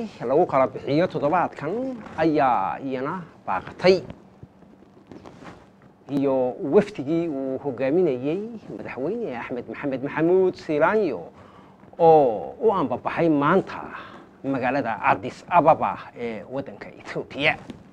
lagu kala bixiyo toddobaadkan ayaa iyana baaqatay iyo wafdigii uu hogaaminayey madaxweyne axmed maxamed maxamuud siilaanyo oo u ambabaxay maanta magaalada cadis ababa ee waddanka etoobiya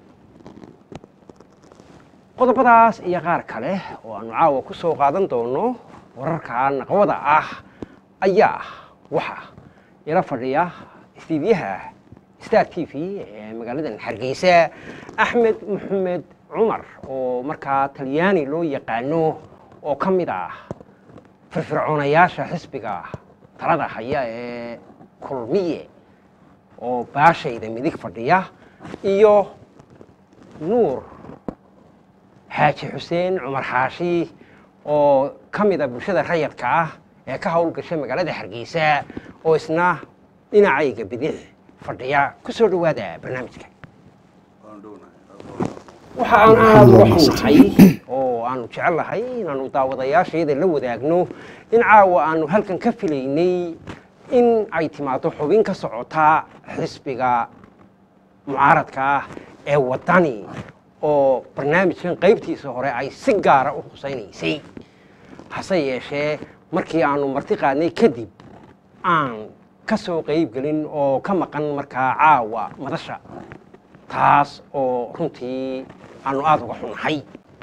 qodobadaas iyo qaar kale oo aanu caawa ku soo qaadan doono wararka naqwada ah ayaa waxa ila fadhiya istiidyaha star t v ee magaaladan hargeysa axmed maxamed cumar oo markaa talyaani loo yaqaano oo ka mid ah firfircoonayaasha xisbiga talada haya ee kulmiye oo baashayda midig fadhiya iyo nuur xaaji xuseen cumar xaashi oo ka mida bulshada rayadka ah ee ka howlgasha magaalada hargeysa oo isna dhinacayga bidix fadhiya ku soo dhowaada barnaamijka waxa aan aada uga xunnahay oo aanu jecellahay inaanu daawadayaashayada la wadaagno in caawa aanu halkan ka filaynay in ay timaado xubin ka socota xisbiga mucaaradka ah ee waddani oo barnaamijkan qaybtiisa hore ay si gaara u husaynaysay hase yeeshee markii aanu marti qaadnay kadib aan ka soo qayb gelin oo ka maqan markaa caawa madasha taas oo runtii aanu aada uga xunnahay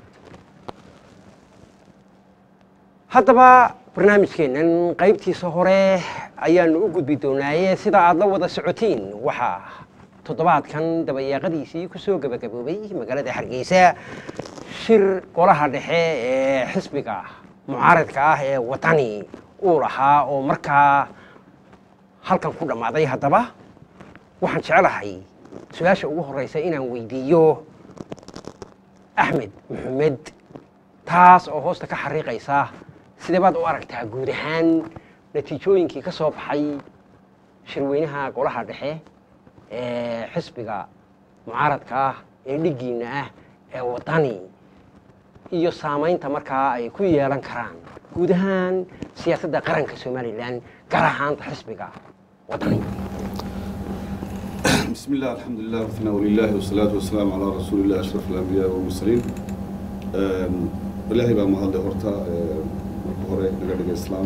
haddaba barnaamijkeennan qaybtiisa hore ayaanu u gudbi doonaaye sida aada la wada socotiin waxaa toddobaadkan dabayaaqadiisii ku soo gebagaboobay magaalada hargeysa shir golaha dhexe ee xisbiga mucaaradka ah ee waddani uu lahaa oo markaa halkan ku dhammaaday haddaba waxaan jecelahay su-aasha ugu horreysa inaan weydiiyo axmed maxamed taas oo hoosta ka xariiqaysa sidee baad u aragtaa guud ahaan natiijooyinkii ka soo baxay shirweynaha golaha dhexe ee xisbiga mucaaradka ah ee dhiggiinna ah ee waddani iyo saamaynta markaa ay ku yeelan karaan guud ahaan siyaasadda qaranka somalilan gaar ahaanta xisbiga waddani بسم الله الحمد لله والثناء لله والصلاة والسلام على رسول الله أشرف الأنبياء والمرسلين إلهي بقى مهد هورتا marka hore naga dhiga islaam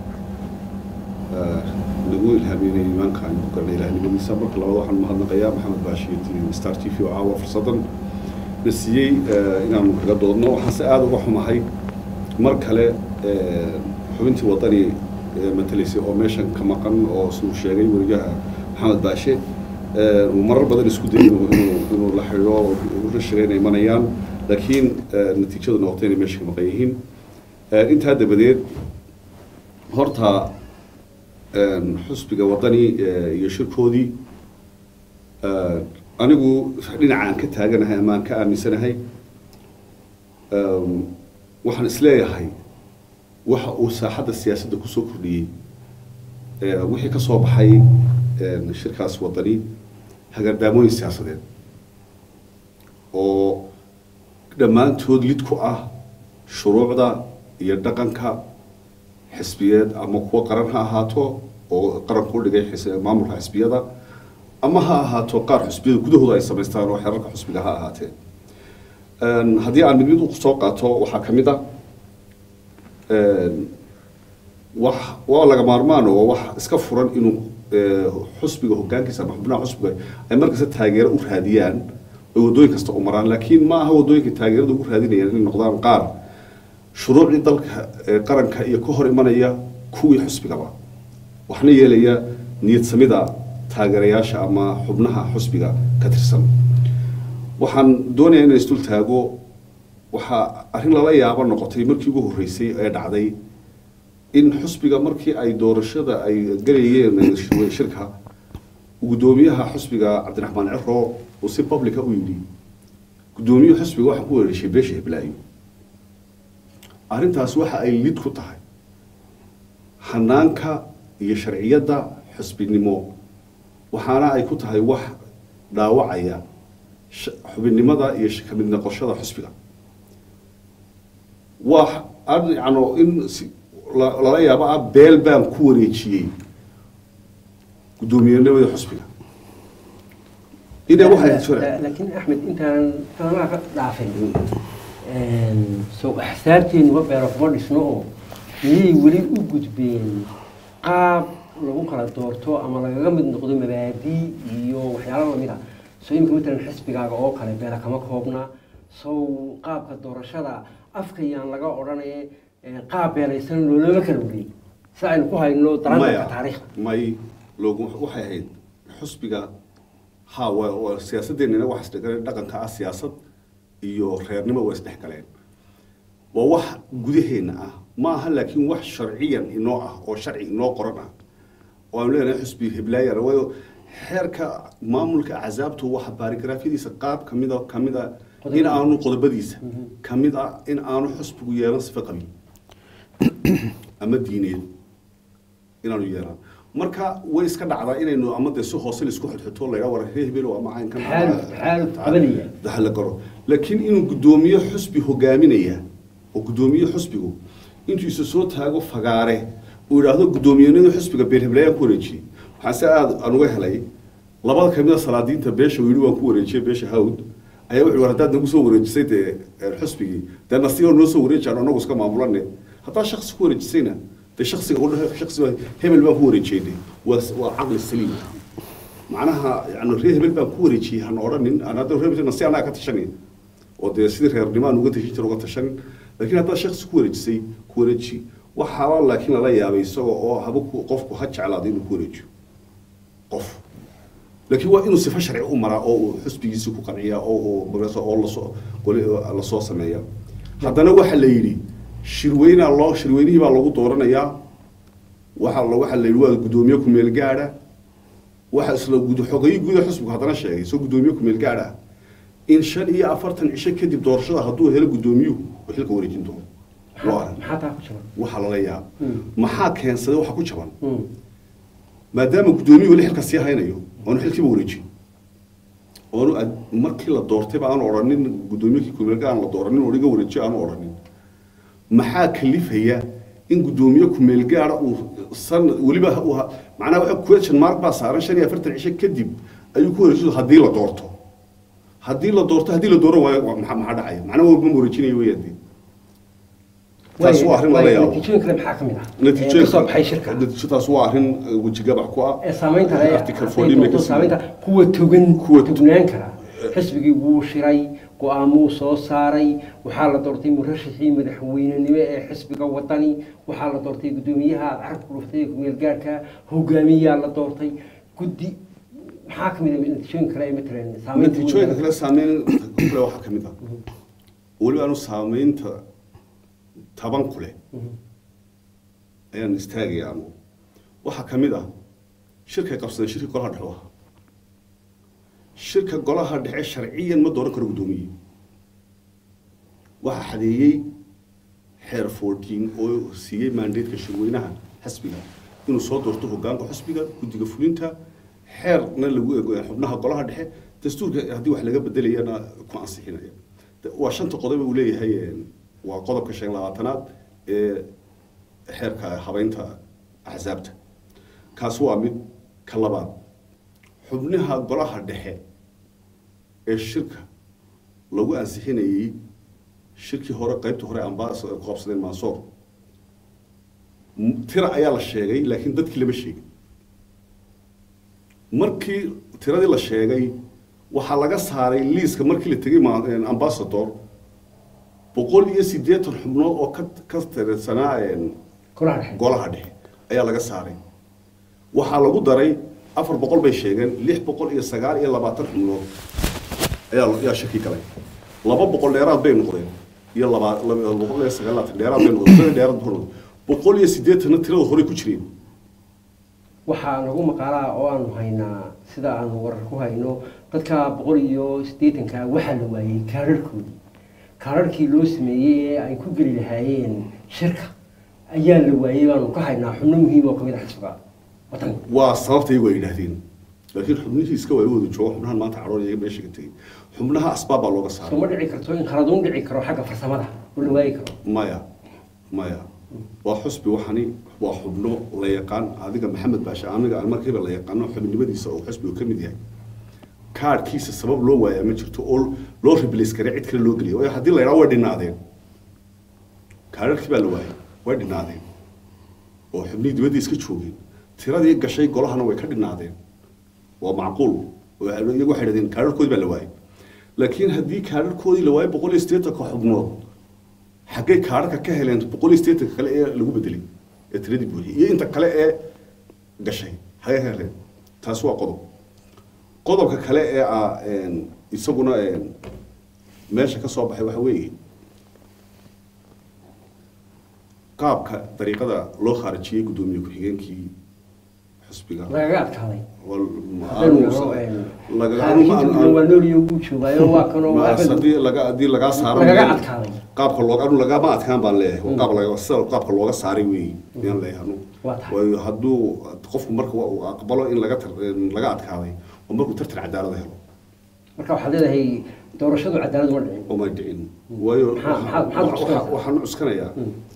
nagu ilhaaminay iimaanka aynu ku galnay ilahnimadiisa marka labaad waxaan mahadnaqayaa maxamed baashiir star t v oo caawa fursadan na siiyey inaanu kaga doodno waxaan si aada uga xumahay mar kale xubintii waddani matalaysay oo meeshan ka maqan oo siduu sheegay weriyaha maxamed baashe uu marar badan isku dayay inuu la xidhiidho la sheegay inay imanayaan laakiin natiijadu noqotay inay meesha ka maqan yihiin intaa dabadeed horta xusbiga waddani iyo shirkoodii anigu dhinacaan ka taaganahay ama aan ka aaminsanahay waxaan isleeyahay waxa uu saaxadda siyaasadda kusoo kordhiyey wixii ka soo baxay shirkaas waddani hagardaamooyin siyaasadeed oo dhammaantood lid ku ah shuruucda iyo dhaqanka xisbiyeed ama kuwa qaran ha ahaato oo qaranku u dhigay maamulka xisbiyada ama ha ahaato qaar xusbiyada gudahooda ay samaystaan oo xeerarka xusbiga ha ahaatee haddii aan mid mid u soo qaato waxaa ka mid a wax waa laga maarmaan oo wax iska furan inuu xusbiga hogaankiisa ama xubnaha xusbiga ay markasta taageero u raadiyaan ay waddooyin kasta u maraan laakiin ma aha waddooyinka taageerada ugu raadinayaan inay noqdaan qaar shuruucdii dalka qaranka iyo ka hor imanaya kuwii xusbigaba waxna yeelaya niyad samida taageerayaasha ama xubnaha xusbiga ka tirsan waxaan doonayaa inaan isdul taago waxaa arrin lala yaabo noqotay markii ugu horreysay ee dhacday in xusbiga markii ay doorashada ay galayeen shirka guddoomiyaha xusbiga cabdiraxmaan ciro uu si publica u yidhi guddoomiyuhu xusbiga waxaan ku weerashay beesha hiblaayo arrintaas waxa ay lid ku tahay hanaanka iyo sharciyadda xusbinimo waxaana ay ku tahay wax dhaawacaya xubinnimada iyo kamid noqoshada xusbiga waa yano in lala yaabo ah beel baan ku wareejiyey guddoomiyenimada xusbiga inay waxay La- jira la- laakiin axmed intaan talanaha ka dhaafin soo axsaabteenuba beero kuma dhisno oo miyay weli u gudbeen qaab lagu kala doorto ama lagaga mid noqdo mabaadii iyo waxyaalo lamid ah soo imika matalan xisbigaaga oo kale beela kama koobna sow qaabka doorashada afkayaan laga odhanaye eh, qaab beelaysan loolama kala wareeg si aynu ku hayno daranka maya taariikhda may loogu waxay ahayd xusbiga ha waa waa siyaasadeenina wax isdhexgaleen dhaqanka ah siyaasad iyo reernimo waa isdhexgaleen waa wax gudaheena ah ma aha laakiin wax sharciyan inoo ah oo sharci inoo qoran ah oo aanu leenahay xusbi heblaayana waayo xeerka maamulka axsaabtu waxa baarigraafyadiisa qaab kamida kamida in aanu qodobadiisa kamid ah in aanu xusbigu yeelan sifa qabiil ama diineed inaanu yeelan marka way iska dhacdaa inaynu ama dee si hoose laisku xidxito laga wara reer hebel ama caynkan Xaaluf- xaaluf qabanaya. daha la garo laakiin inuu guddoomiye xusbi hogaaminaya oo guddoomiye xusbigu intuu isa soo taago fagaare uu yidhaahdo guddoomiyenada xusbiga beelheblaayaan ku wareejiyey waxaan se aada aan uga helay labada kamida salaadiinta beesha uu yidhi waan ku wareejiyey beesha hawd ayaa wuxuu war haddaad nagu soo wareejisay dee eh, xusbigii dee nasigo noo soo wareejaan anagu iska maamulane haddaad shaksi ku wareejisayna dee shaksiga u dhahe shaksiga hebel baan ku wareejiyey waa waa caqli saliim macnaha yani reer hebel baan ku wareejiyey hana odhanin aan hadda reer hebel si anaa ka tashanay oo dee sidii reernimo aan uga tashin jira uga tashanin laakiin haddaad shaksi ku wareejisay ku wareeji waxaaba laakiin lala yaabay isagoo oo haba ku- qofku ha jeclaado inuu ku wareejiyo qof laakiin waa inuu sifa sharci u maraa oo uu xusbigiisii ku qanciyaa oo uu magaranaysa oo lasoo goli lasoo sameeya haddana waxa la yidhi shirweynaa loo shirweynihii baa lagu dooranayaa waxa la waxa la yidhi waa guddoomiye ku meel gaadha waxa isla gud xogayi guda xusbigu haddana sheegay soo guddoomiye ku meel gaadha in shan iyo afartan cisho kadib doorashada hadduu helo guddoomiyuhu uu xilka wareejin doono loo arag maxaa taa ku jaban waxaa lala yaaba Mm. maxaa keensaday waxa ku jaban Mm. maadaama guddoomiyuhu xilka sii haynayo oonu xilkiiba wareejin oonu ad- markii la doortayba aanu odhanin guddoomiyihii kumeelga aan la dooranin oo iga wareejiyo aanu odhanin maxaa kalifaya in guddoomiye kumeel gaara uu san weliba uu ha- macnaha waxa question mark baa saaran shan iyo afartan cisho kadib ayuu ku wareejiyo haddii la doorto haddii la doorto haddii la dooran waayo waa maxaa maxaa dhacaya macnaha waa ma wareejinayo weeyaan dee taas waa arrin lala yaabo natiijooyin kale maxaa ka mid ah ee natiijooyin ka soo baxay shirka natiijadaas waa arrin eh, wejigabax ku ah ee saamaynta leh article 14 bay ka saamaynta kuwa togan Kuwa kuwa tog- tugnaan kara xisbigii wuu shiray go-aamuu soo saaray waxaa la doortay murashixii madaxweynenimo ee xisbiga wadani waxaa la doortay guddoomiyaha aad carabka ku dhuftay ee kumeelgaarka hogaamiyaa la doortay guddi maxaa ka mid ah natiijooyin kale ee matalan saamaynta natiijooyinka kale saameyn kule waxaa ka mid ah weliba aanu saameynta taban ku leh ayaan istaagaya anu waxaa ka mid ah shirkay qabsadeen shirka golaha dhexe u ahaa shirka golaha dhexe sharciyan ma dooran karo guddoomiye waxaa xadeeyey xeer fourteen oo siiyey mandateeka shirweynaha xisbiga inuu soo doorto hogaanka xisbiga guddiga fulinta xeerna lagu eego xubnaha golaha dhexe dastuurka haddii wax laga bedelayana ku ansixinaya De- waa shanta qodob uu leeyahay een, waa qodobka shan iyo labaatanaad ee xeerka habeynta axsaabta kaas waa mid ka labaad xubnaha golaha dhexe ee shirka lagu ansixinayey shirkii hore qaybtii hore ambaas ay ku qabsadeen mansoor M- tira ayaa la sheegay laakiin dadkii lama sheegin markii tiradii la sheegay waxaa laga saaray liiska markii la tegey ma- een, ambassador boqol iyo siddeetan xubnood oo ka ka tirsanaa een, golaha dhexe golaha dhexe ayaa laga saaray waxaa lagu daray afar boqol bay sheegeen lix boqol iyo sagaal iyo labaatan xubnood ayaa ayaa shaki galay laba boqol dheeraad bay noqdeen iyo laba laba boqol iyo sagaal labaatan dheeraad bay noqdeen tirada dheeraad bay noqdeen boqol iyo siddeetanna tirada horey ku jireen waxaa nagu maqaalaa oo aanu haynaa sida aanu warar ku hayno dadka boqol iyo siddeetanka waxaa la waayey kaararhkoodii kaararhkii loo sameeyey ee ay ku geli lahaayeen shirka ayaa la waayey baanu ka haynaa xubno muhiim oo kamid a xisbiga wadanka waa sababta iyagu ay yidhaahdeen laakiin xubnihii iska waa wada jooga xubnahan maanta cadhoon iyaga meesha ka tegey xubnaha asbaab baa looga soo saaray ma dhici karto in khaladuun dhici karo xagga farsamada oo la waayi karo maya maya waa xusbi waxani waa xubno la yaqaan adiga maxamed baashe aniga aan markiiba la yaqaano xubnimadiisa oo xusbigu ka mid yahay kaadhkiisa sabab loo waayaa ma jirto oo loo replace kare cid kale loo geliya waayo haddii la yidhaha way dhinaadeen kaadharkii baa la waayay way dhinaadeen oo xubnihii dibadda iska joogeen tiradii gashay golahana way ka dhinaadeen waa macquul oo iyagu waxay dhahdeen kaadharkoodii baa la waayay laakiin haddii kaadharkoodii la waayay boqol iyo siddeetanka xubnood xaggay kaadharka ka heleen boqol iyo siddeetanka kale ee lagu bedelay ee tiradii buuxiyey iyo inta kale ee gashay xaggay ka heleen taas waa qodob qodobka kale ee ah een, isaguna een, meesha ka soo baxay waxa weeye qaabka dariiqada loo khaarijiyey guddoomiye ku-xigeenkii xusbiga lagaga adkaaday wal- ma- haddaynu aanu- naro, een, laga- xaakiinta aanu- gudan waa nooliyo wuu joogaayo waa kanoo ma- waxba- haddii laga haddii lagaa saaro lagaga adkaaday qaabka looga anu lagama adkaan baan leeyahay waa qaab laga sida qaabka looga saaray weeye ayaan leeyahay anu Waa tahay. waayo hadduu qofku marka uu aqbalo in laga tar- in laga adkaaday oo markuu tartan cadaalada helo marka waxaad leedahay doorashadu cadaalad uma dhicin uma dhicin waayo Maxaa- maxaa- maxaad waxa- cuskanaysaa? waxaan cuskanayaa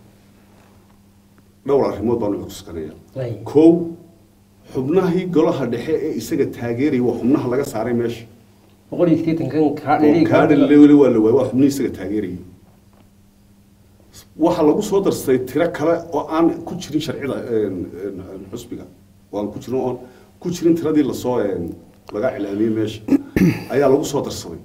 dhowr arrimood baan cuskanayaa Ay. kow xubnahii golaha dhexe ee isaga taageeraya waa xubnaha laga saaray meesha boqol iyo siddeetankan kaa oo dheeri kaadha lewele waa la waayay waa xubnihii isaga taageerayay waxaa lagu soo darsaday tiro kale oo aan ku jirin sharcida een, een, xusbiga oo aan ku jirin oon ku jirin tiradii lasoo een, laga cilaamiyey meesha ayaa lagu soo darsaday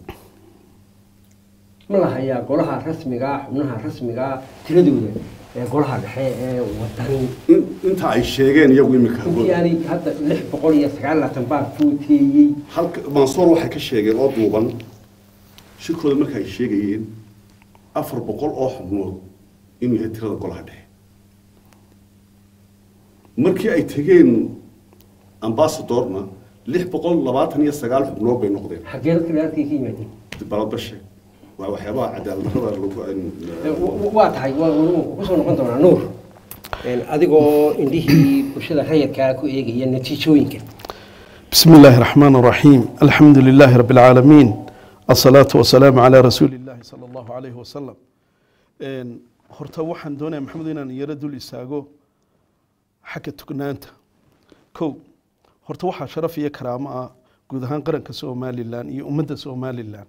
ma lahayaa golaha rasmiga xubnaha rasmiga tiradooda ee golaha dhexe ee wadani in inta ay sheegeen iyagu imika intii aanay hadda lix boqol iyo sagaal laatan baa footeeyey halka mansoor waxay ka sheegeen oo duuban shirkooda marka ay sheegayeen afar boqol oo xubnood inuu yahay tirada golaha dhexe markii ay tegeen ambasadorna lix boqol labaatan iyo sagaal xubnood bay noqdeen xaggee dadka dheerkay ka yimaadeen baladbashe waa waxyaabaha cadaalad darrada lagu Ee, wa- wa- waa tahay waa waa kusoo noqon doonaa nuur Een, adigoo indhihii bulshada rayidkaa ku eegaya natiijooyinka بسم الله الرحمن الرحيم الحمد لله رب العالمين الصلاة والسلام على رسول الله صلى الله عليه وسلم إن horta waxaan doonaya maxamed inaan yaro dul istaago xagga tugnaanta kow horta waxaa sharaf iyo karaamo ah guud ahaan qaranka somalilan iyo ummadda somalilan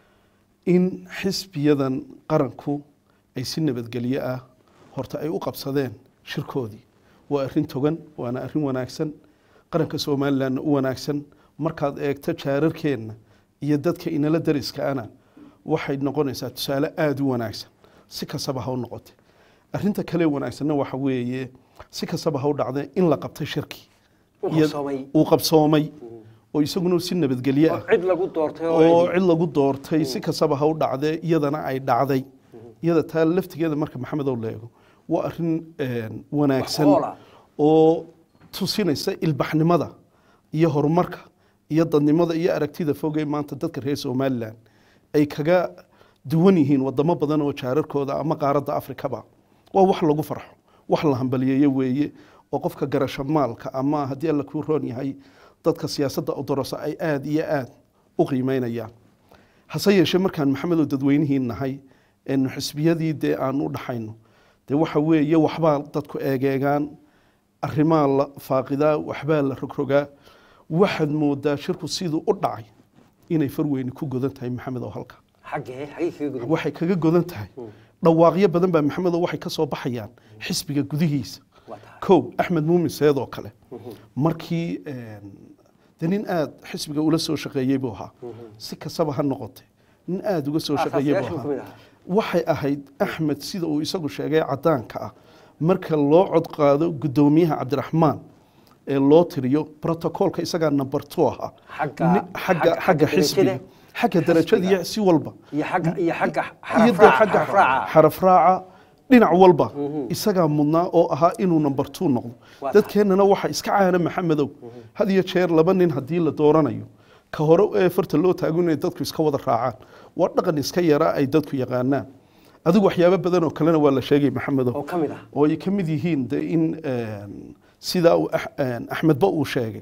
in xisbiyadan qaranku ay si nabadgelyo ah horta ay u qabsadeen shirkoodii waa arrin togan waana arrin wanaagsan qaranka somalilanna u wanaagsan markaad eegto jaararkeenna iyo dadka inala dariskaana waxay noqonaysaa tusaale aada u wanaagsan si kastaba ha u noqote arrinta kale wanaagsanna waxa weeye si kastaba ha u dhacde in la qabtay shirki U iyo- qabsoomay. uu qabsoomay oo isaguna si nabadgelyo ah cid lagu doortay oo cid lagu doortay si kastaba ha u dhacdee iyadana ay dhacday iyada taa laftigeeda marka maxamedow leego waa arrin een, wanaagsan Wax oola. oo tusinaysa ilbaxnimada iyo horumarka iyo dadnimada iyo aragtida fogee maanta dadka reer somalilan ay kaga duwan yihiin wadamo badan oo jaararkooda ama qaaradda afrikaba waa wax lagu farxo wax la hambaliyeeyo weeye oo qofka garasho maalka ama haddii alla kuu roon yahay dadka siyaasadda odorosa ay aada iyo aada u qiimeynayaan hase yeeshee markaan maxamedow dadweynihii nahay eenu xisbiyadii dee aan u dhaxayno dee waxa weeye waxbaa dadku eegeegaan arrimaa la faaqidaa waxbaa la rogrogaa waxaad moodaa shirku siduu u dhacay inay farweyni ku godan tahay maxamedow halka xaggee xaggee kaga gudub waxay kaga godan tahay dhawaaqyo badan baa maxamedow waxay ka soo baxayaan xisbiga gudihiisa waa tahay kow axmed muumin seed oo kale markii een, dee nin aada xisbiga ula soo shaqeeyey buu ahaa si kastaba ha noqotay nin aada uga soo shaqeeyey buu Aasaasiyaashuu ka mid ahaa ahaa. waxay ahayd axmed sida uu isagu sheegay cadaanka ah marka loo cod qaado guddoomiyaha cabdiraxmaan ee loo tiriyo protocolka isagaa number two ahaa Xagga- Ni- xagga xagga xagga xisbiga darajada- xagga darajada iyo si walba iyo xagga iyo xagga iyo dee xarafraaca xagga xarafraaca xaraf raaca dhinac walba isagaa mudnaa oo ahaa inuu number two noqdo Waa dadkeennana waxa iska caana maxamedow had iyo jeer laba nin haddii la dooranayo ka hore ee farta loo taago inay dadku iska wada raacaan waa dhaqan iska yara ay dadku yaqaanaan adigu waxyaabo badan oo kalena waa la sheegay maxamedow oo ka mid ah oo ay ka mid yihiin de in een, sidaa uu Ax- een, axmedba uu sheegay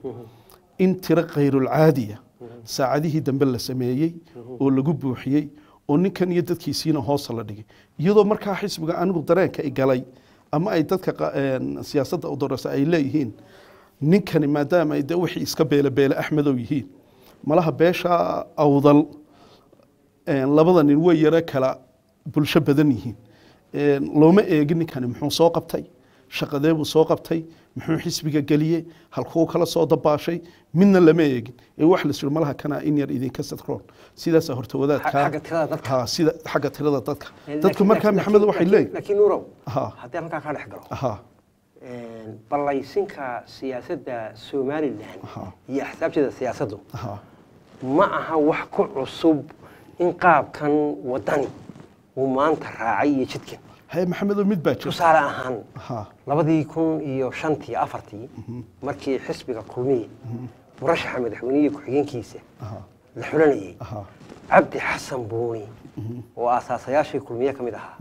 in tiro khayrulcaadiya saacadihii dambe la sameeyey oo lagu buuxiyey oo ninkan iyo dadkiisiina hoosta la dhigay iyadoo markaa xisbiga anigu dareenka i galay ama ay dadka qa- een, siyaasadda u dorasa ay leeyihiin ninkani maadaama ay de wixii iska beelebeele axmedow yihiin malaha beesha awdal een, labada nin way yaro kala bulsho badan yihiin Een, looma eegin ninkani muxuu soo qabtay shaqadee buu soo qabtay muxuu xisbiga geliyey halkuu kala soo dabaashay midna lama eegin ee wax la suri malaha kana in yar idinka sadroon sidaasa horta wadaadka xagga tirada dadka. ha sida xagga tirada dadka Laakiin- dadku markaa laakiin- maxamed waxay laakiin- leeyihin laakiin nuurow Ha. haddii halkaa kaa dhex galo ha een, ballaysinka siyaasadda somalilan Aha. iyo axsaabteeda siyaasaddu ha ma aha wax ku cusub in qaabkan wadani uu maanta raacay iyo jidkan haye maxamedow mid baa jira tusaale ahaan ha labadii kun iyo shantii afartii markii xisbiga kulmiye murashaxa madaxweynihi ku-xigeenkiisa ha la xulanayay ha cabdi xasan buuni oo aasaasayaashii kulmiye ka mid ahaa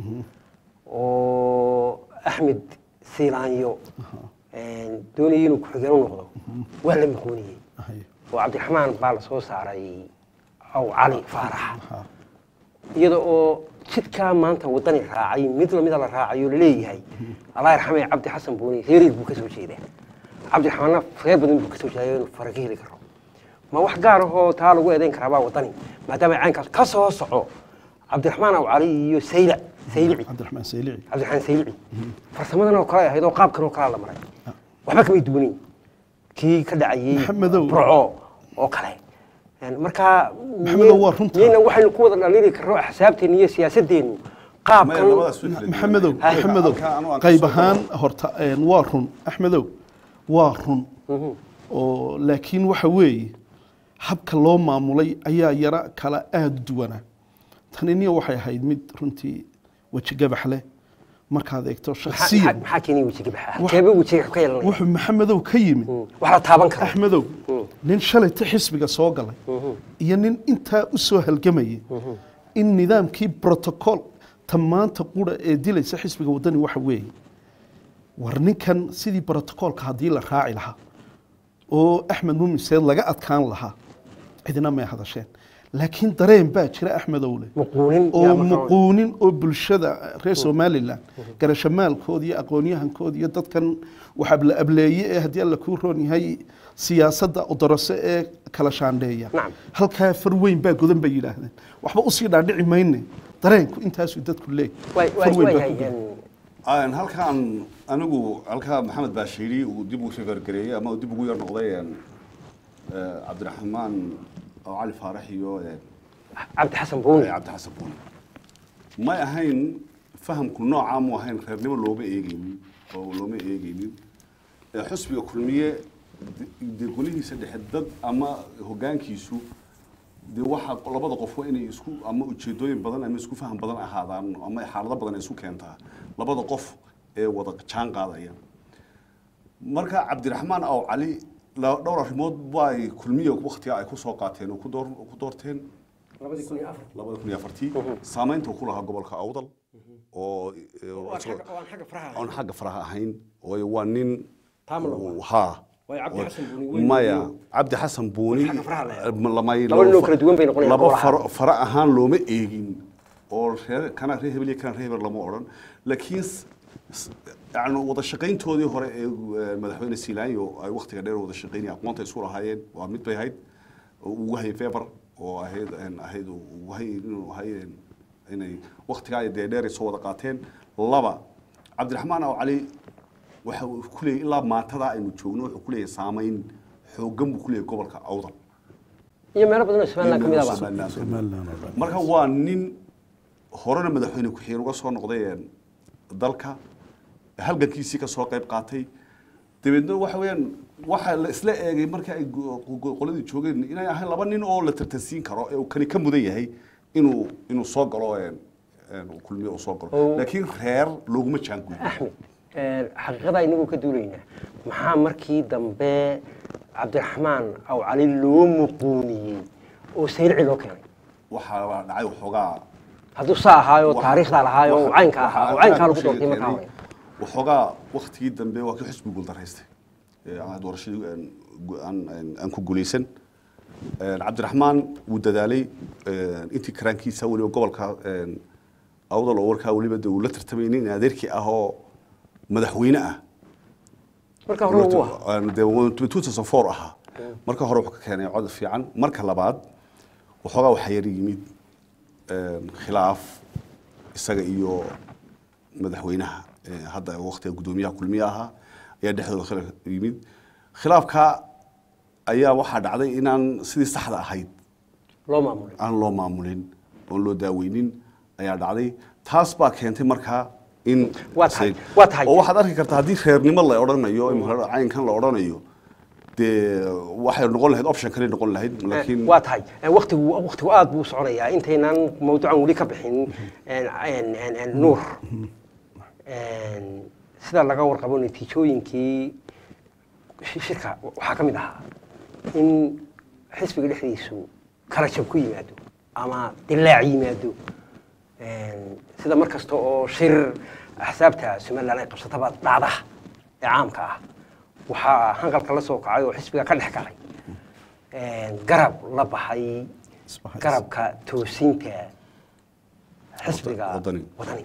oo axmed siilaanyo een, doonayay inuu ku-xigeen u noqdo waa la muquuniyey haye oo cabdiraxmaan baa la soo saaray aw cali faarax ha iyada oo jidkaa maanta wadani raacay mid lamida la raacayo laleeyahay allah yarxamay cabdi xasan buuni reeriil buu ka soo jeedaa cabdiraxmaanna reer badan buu ka soo jeedaa inuu fara ka heli karo ma wax gaar ahoo taa lagu eedayn karaa baa wadani maadaama ay caynkaas ka soo soco cabdiraxmaan aw cali iyo saylac saylici cabdiraxmaan saylici cabdiraxmaan saylici farsamadan oo kale ay ahayd oo qaabkan oo kalea la maray waxba kamay duwanin kii ka dhacayey Maxamedow. burco oo kale Een, marka Maxamedow, waa runta. miyayna waxaynu ku wada dhalili karno axsaabteena iyo siyaasaddeenu qaabkan Maya, labadaas way kala duwan. maxamedow Haye. maxamedow Halkaa anu aan ka qayb soo ahaan galo. horta een, waa run axmedow waa run oo laakiin waxa weeye habka loo maamulay ayaa yara kala aada u duwana taniniya waxay ahayd mid runtii weji gabax leh markaad eegto maxaa shaksiyan maxaa keenay wejiga baxa Wax- halkeeba wejiga ka yeelanaya wuxuu maxamedow ka yimid wax la taaban karo axmedow nin shalayta xisbiga soo galay iyo nin intaa u soo halgamayay in nidaamkii protocol ta maanta qura ee dilaysa xisbiga wadani waxa weeye war ninkan sidii brotocolka haddii la raaci lahaa oo axmed muumin seed laga adkaan lahaa cidina may hadasheen laakiin dareen baa jira axmedowle muquunin oo yaa markaa- muquunin oo bulshada reer somalilan garashamaalkooda iyo aqoonyahankooda iyo dadkan waxabla ableeye ee haddii alla kuu roon yahay siyaasadda udaraso ee kala shaandheeya Nacam. halkaa far weyn baa godan bay yidhaahdeen waxba usii dhaadhici mayne dareenku intaasuu dadku leey Waay- far waay- weyn baa waayahay, ku godan. een, Aan halkaan anigu halkaa maxamed baashiiri uu dib ugu soo gargareeyey ama uu dib ugu yar noqday een, eh, cabdiraxmaan oo cali faarax iyo een, cabdi xasan buuni cabdi xasan buuni may ahayn fahamku noocaa mu ahayn reernimo looma eegeynin oo looma eegeynin Eh, xusbiga kulmiye de- dee golihiisa dhexe dad ama hoggaankiisu dee waxa labada qof waa inay isku ama ujeedooyin badan ama isku faham badan ahaadaan ama xaalado badan ay isu keentaa labada qof ee wada jaan qaadaya marka cabdiraxmaan aw cali la- dhowr arrimood bay kulmiye waktiga ay ku soo qaateen oo ku door ku doorteen labadii kun iyo afar labada kun iyo afartii saamaynta uu ku lahaa gobolka awdal oo oo aan xagga- oo aan xagga faraha ahayn. aan xagga faraha ahayn waayo waa nin Taam la waa. ha Waayo Cabdi Xasan Buuni weyn maya weyn. cabdi xasan buuni Xagga faraha la eego. lamay Laba nin oo kala duwan bay noqonayaan laba golaha. faro fara ahaan looma eegin oo reer kana reer hebel iyo kana reer hebel lama odhan laakiin s- s- yacni wada shaqayntoodii hore ee eh, madaxweyne siilaanyo ay waktiga dheer wada shaqaynaya aqoonta isu lahaayeen waa mid bay ahayd oo ugu hayay feber oo ahayd een, ahayd oo ugu hayay inuu ahay een, inay waktigaa dee dheer ay soo wada qaateen laba cabdiraxmaan aw cali waxa uu ku leeyahay ilaa maantada aynu joogno wuxuu ku leeyahay saamayn xooggan buu ku leeyahay gobolka awdal iyo meelo badan oo somaliland ka mid ah Somaliland. Somaliland oo dhan. marka waa nin horena madaxweyne ku-xigeen uga soo noqday een, dalka halgankiisii ka soo qayb qaatay dabeedna waxa weeyaan waxa la isla eegay marka ay go- go- qoladii joogeen inay ahayn laba nin oo la tartansiin karo ee uu kani ka mudan yahay inuu inuu soo galo een, een, uu kulmiye uu soo galo Oo. laakiin reer looguma jaanguyo axmed een, xaqiiqada inagu ka duulaynaa maxaa markii dambe cabdiraxmaan aw cali loo muquuniyey oo sayrici loo keenay waxaa dhacay waxoogaa hadduu saa ahaayo Waxa- taariikhdaa lahaayo waxa- caynka waxa ahaa oo aad caynkaa u lagu doortay sheegay markaa keenay, waxoogaa waktigii dambe waa kii xusbi guuldaraystay ee aan doorashadii aan gu- aan- aan- aan ku guulaysan Een, cabdiraxmaan wuu dadaalay een, intii karaankiisa weliba gobolka een, awdal oo warkaa weliba dee uu la tartamay nin adeerkii ah oo madaxweyne ah marka hore ugu ahaa Een, dee 2004 ahaa marka hore wuxuu ka keenay cod fiican marka labaad waxoogaa waxaa yar yimid een, khilaaf isaga iyo madaxweynaha ee, hadda waqtiga guddoomiyaha kulmiye ahaa ayaa dhexdooda khilaaf yimid khilaafka ayaa waxaa dhacday inaan sidii saxda ahayd loo maamulay aan loo maamulin oon loo daaweynin ayaa dhacday taas baa keentay markaa in Waa tahay, waa tahay. oo waxaad arki kartaa haddii reernimo la odhanayo imika caynkan la odhanayo dee waxay noqon lahayd option kale noqon lahayd laakiin waa tahay waqtigu waqtigu aad buu u soconayaa intaynaan mawduucan weli ka bixin een, een, een, een, nuur Een, sida laga warqabo natiijooyinkii shi- shirka waxaa ka mid ahaa in xisbiga dhexdiisu kala jab ku yimaado ama dilaac yimaado Een, sida mar kasta oo shir axsaabta somaliland ay qabsataba dhacda ee caamka ah waxaa hanqalka la soo kacay oo xisbiga ka dhex galay Een, garab la baxay Isbahaysi. garabka toosinta xisbiga Wadani. wadani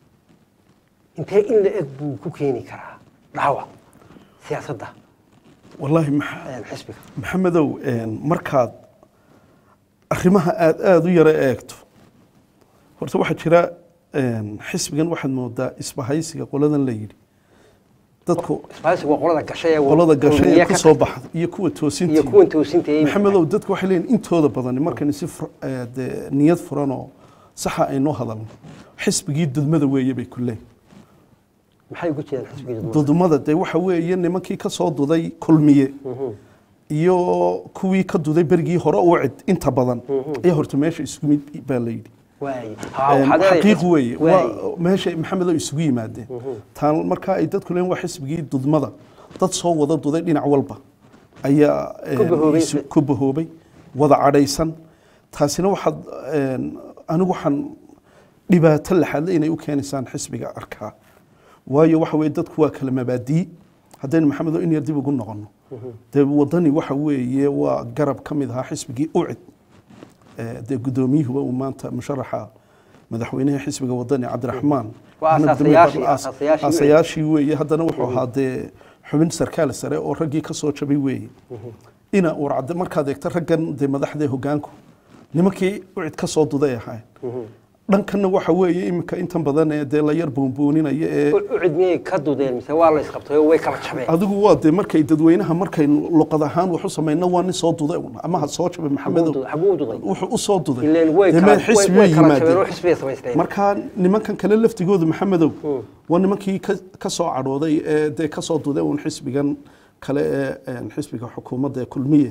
intee in la eg buu ku keeni karaa dhaawac siyaasadda wallaahi maxa een, xisbiga maxamedow een, markaad arrimaha aada aada u yaro eegto horta waxaa jira een, xisbigan waxaad moodaa isbahaysiga qoladan la yidhi dadku isbaahaysigu waa qolada gashay ee qolada gashay ee kulmiye ku ka soo tag- baxda iyo kuwa toosintii iyo kuwan toosinta ee maxamedow dadku waxay leeyihin intooda badan markaynu si fur- ee, dee niyad furan oo saxa aynoo hadalno xisbigii dudmada weeye bay ku leeyihin maxay ugu jeedaan xisbiga dudmada? dudmada dee waxa weeye nimankii ka soo duday kulmiye iyo kuwii ka duday berigii hore u cid inta badan ayaa horta meesha isugu mid baa la yidhi waaye Ha, Een, waxaad leedahay xaqiiq xisbi- weeye waaye. waa meesha maxamed oo isugu yimaadeen taan markaa ay dadku leen waa xisbigii dudmada dad soo wada duday dhinac walba ayaa een, Ku bahoobay. isu- ku bahoobay wada cadhaysan taasina waxaad een, anigu waxaan dhibaato laxadle inay u keenaysaan xisbiga arkaa waayo waxa weye dadku waa kala mabaadii haddaynu maxamed oo in yar dib ugu noqono dee wadani waxa weeye waa garab ka mid ahaa xisbigii ucid ee, dee guddoomiyuhuba uu maanta musharaxa madaxweynaha xisbiga wadani cabdiraxmaan Waa Ahmed asaasayaashii- Damiir Aas- asaasayaashii asaasayaashii weeye haddana wuxuu ahaa dee xubin sarkaal sare oo raggii ka soo jabay weeye ina uu cadde markaad eegto raggan dee madaxda hogaanku nimankii ucid ka soo duday ahayn dhankanna waxa weeye iminka intan badan ee dee la yar boonbooninaya ee u u cid miyay ka dudeen mise waa la isqabtay oo way kala jabeen adigu waa dee markay dadweynaha markay luqad ahaan wax u samayno waa nin soo duday un ama ha soo jabay maxamedow xabuu u duday wuxuu u soo duday ileen way Dee kala meel xisbi way- way way kala jabeen oo yimaadeen xisbiyay samaysteen markaa nimankan kale laftigooda maxamedow waa nimankii ka- ka soo cadhooday ee dee ka soo duday uun xisbigan kale ee een, xisbiga xukuumadda ee kulmiye